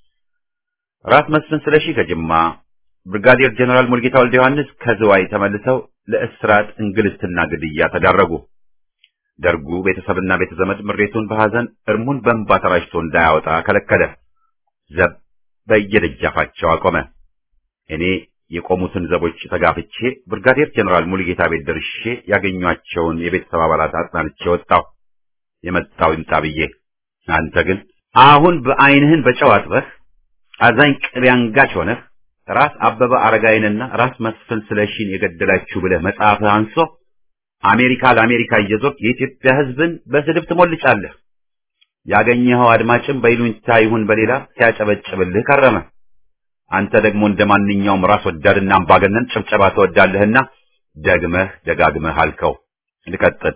ራስ መስፍን ስለሺ ከጅማ፣ ብርጋዴር ጀነራል ሙልጌታ ወልደ ዮሐንስ ከዝዋይ ተመልሰው ለእስራት እንግልትና ግድያ ተዳረጉ። ደርጉ ቤተሰብና ቤተዘመድ ምሬቱን በሐዘን እርሙን በእንባ ተራጭቶ እንዳያወጣ ከለከለ። ዘብ በየደጃፋቸው አቆመ። እኔ የቆሙትን ዘቦች ተጋፍቼ ብርጋዴር ጀነራል ሙሉጌታ ቤት ደርሼ ያገኟቸውን የቤተሰብ አባላት አጽናንቼ ወጣሁ። የመጣው ይምጣ ብዬ። አንተ ግን አሁን በዓይንህን በጨው አጥበህ አዛኝ ቅቤ አንጋች ሆነህ ራስ አበበ አረጋይንና ራስ መስፍን ስለሺን የገደላችሁ ብለህ መጽሐፍህ አንሶ አሜሪካ ለአሜሪካ እየዞርክ የኢትዮጵያ ሕዝብን በስድብ ትሞልጫለህ። ያገኘኸው አድማጭም በይሉኝታ ይሁን በሌላ ሲያጨበጭብልህ ከረመ። አንተ ደግሞ እንደ ማንኛውም ራስ ወዳድና አምባገነን ጭብጨባ ትወዳለህና ደግመህ ደጋግመህ አልከው። ልቀጥል።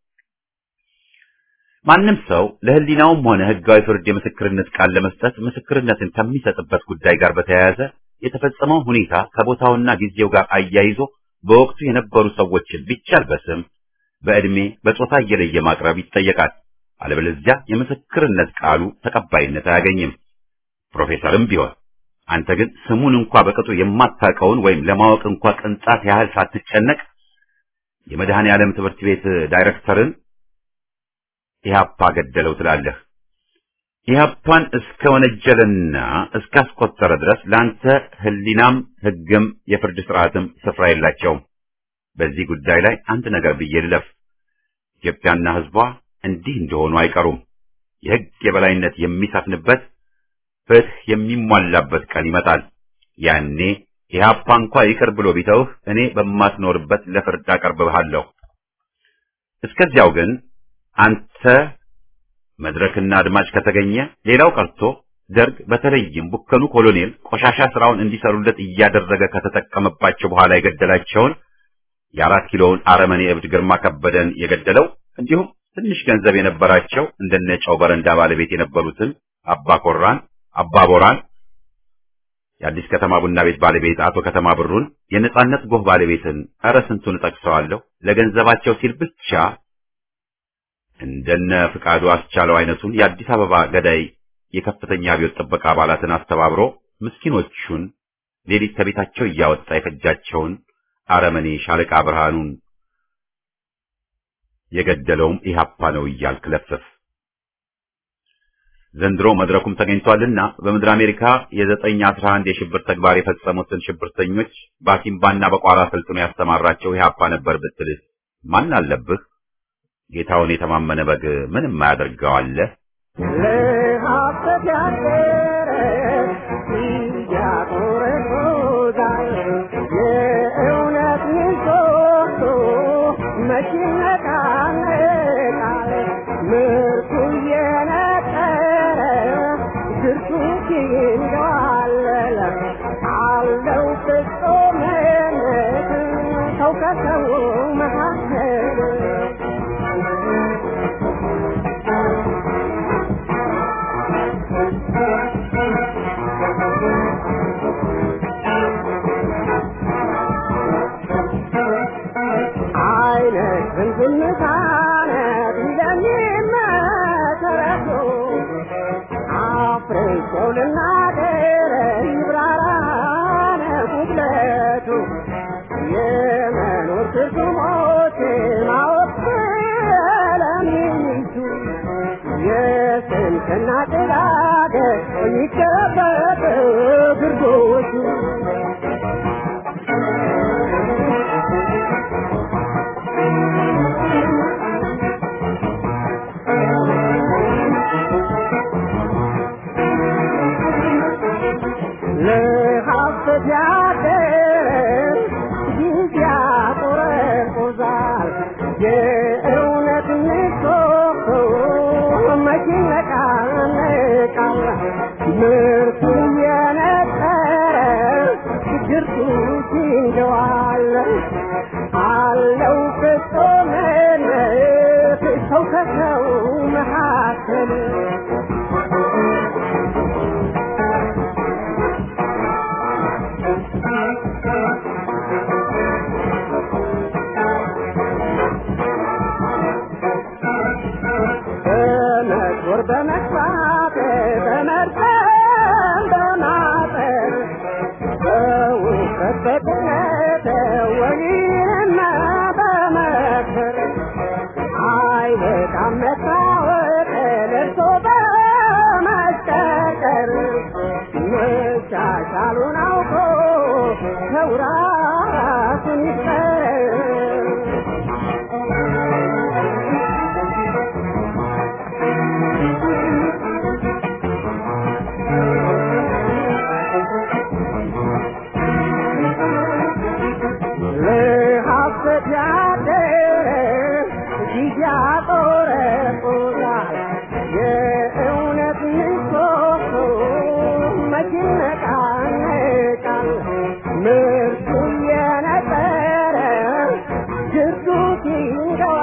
ማንም ሰው ለሕሊናውም ሆነ ሕጋዊ ፍርድ የምስክርነት ቃል ለመስጠት ምስክርነትን ከሚሰጥበት ጉዳይ ጋር በተያያዘ የተፈጸመው ሁኔታ ከቦታውና ጊዜው ጋር አያይዞ በወቅቱ የነበሩ ሰዎችን ቢቻል በስም በዕድሜ በጾታ እየለየ ማቅረብ ይጠየቃል። አለበለዚያ የምስክርነት ቃሉ ተቀባይነት አያገኝም። ፕሮፌሰርም ቢሆን አንተ ግን ስሙን እንኳ በቅጡ የማታውቀውን ወይም ለማወቅ እንኳ ቅንጣት ያህል ሳትጨነቅ የመድኃኔ ዓለም ትምህርት ቤት ዳይሬክተርን ኢህአፓ ገደለው ትላለህ። ኢህአፓን እስከ ወነጀለና እስካስቆጠረ ድረስ ለአንተ ህሊናም ህግም የፍርድ ስርዓትም ስፍራ የላቸውም። በዚህ ጉዳይ ላይ አንድ ነገር ብዬ ልለፍ። ኢትዮጵያና ህዝቧ እንዲህ እንደሆኑ አይቀሩም። የህግ የበላይነት የሚሰፍንበት ፍትህ የሚሟላበት ቀን ይመጣል። ያኔ ኢህአፓ እንኳ ይቅር ብሎ ቢተውህ እኔ በማትኖርበት ለፍርድ አቀርብሃለሁ። እስከዚያው ግን አንተ መድረክና አድማጭ ከተገኘ ሌላው ቀርቶ ደርግ በተለይም ቡከኑ ኮሎኔል ቆሻሻ ስራውን እንዲሰሩለት እያደረገ ከተጠቀመባቸው በኋላ የገደላቸውን የአራት ኪሎውን አረመኔ እብድ ግርማ ከበደን የገደለው እንዲሁም ትንሽ ገንዘብ የነበራቸው እንደነ ጨው በረንዳ ባለቤት የነበሩትን አባ ኮራን፣ አባ ቦራን፣ የአዲስ ከተማ ቡና ቤት ባለቤት አቶ ከተማ ብሩን፣ የነጻነት ጎህ ባለቤትን ኧረ ስንቱን እጠቅሰዋለሁ ለገንዘባቸው ሲል ብቻ እንደነ ፍቃዱ አስቻለው አይነቱን የአዲስ አበባ ገዳይ የከፍተኛ አብዮት ጥበቃ አባላትን አስተባብሮ ምስኪኖቹን ሌሊት ከቤታቸው እያወጣ የፈጃቸውን አረመኔ ሻለቃ ብርሃኑን የገደለውም ኢህአፓ ነው እያልክ ለፍፍ። ዘንድሮ መድረኩም ተገኝቷልና በምድር አሜሪካ የዘጠኝ አስራ አንድ የሽብር ተግባር የፈጸሙትን ሽብርተኞች በአሲምባና በቋራ ስልጥኖ ያስተማራቸው ኢህአፓ ነበር ብትልስ ማን አለብህ? ጌታውን የተማመነ በግ ምንም አያደርገዋለህ። ለሀሰት ያደረ ያቆረቆዛል የእውነት ምሰሶ መቼ ይነቃነቃል ምርቱ እየነጠረ ግርቱ ይንገዋለለ አለው ፍጹምነት ሰው ከሰው መካከል አይነት ዝምታነት እንደሚመሰረቱ አፍርሶ ልናገር ይብራራነ ጉድለቱ የመኖር ትርጉሞች ማወቅ ስለሚሹ የስንፍና ጭጋግ ይጨበጥ ግርዶቹ ለሀሰት ያደር ጊዜ ያቆረቁዛል የእውነት ምሰሶ መቼ ይነቃነቃል ምርቱ የነጠረ ችግርቱ ሲንገዋል አለው ፍጹምነት ሰው ከሰው መካከል በመጦር በመግባት በመርጠም በማጠር በውፍረት በቅነት ወይንም በመክር አይበቃም መታወቅ ለብሶ በመስቀቀር መቻቻሉን አውቆ ሰው ራሱን ይፍጠር ለሀሰት ያደረ ጊዜ ያቆረቁዛል የእውነት ምሰሶ መቼ ይነቃነቃል ምርቱ የነጠረ ግርዱ ሲንገዋል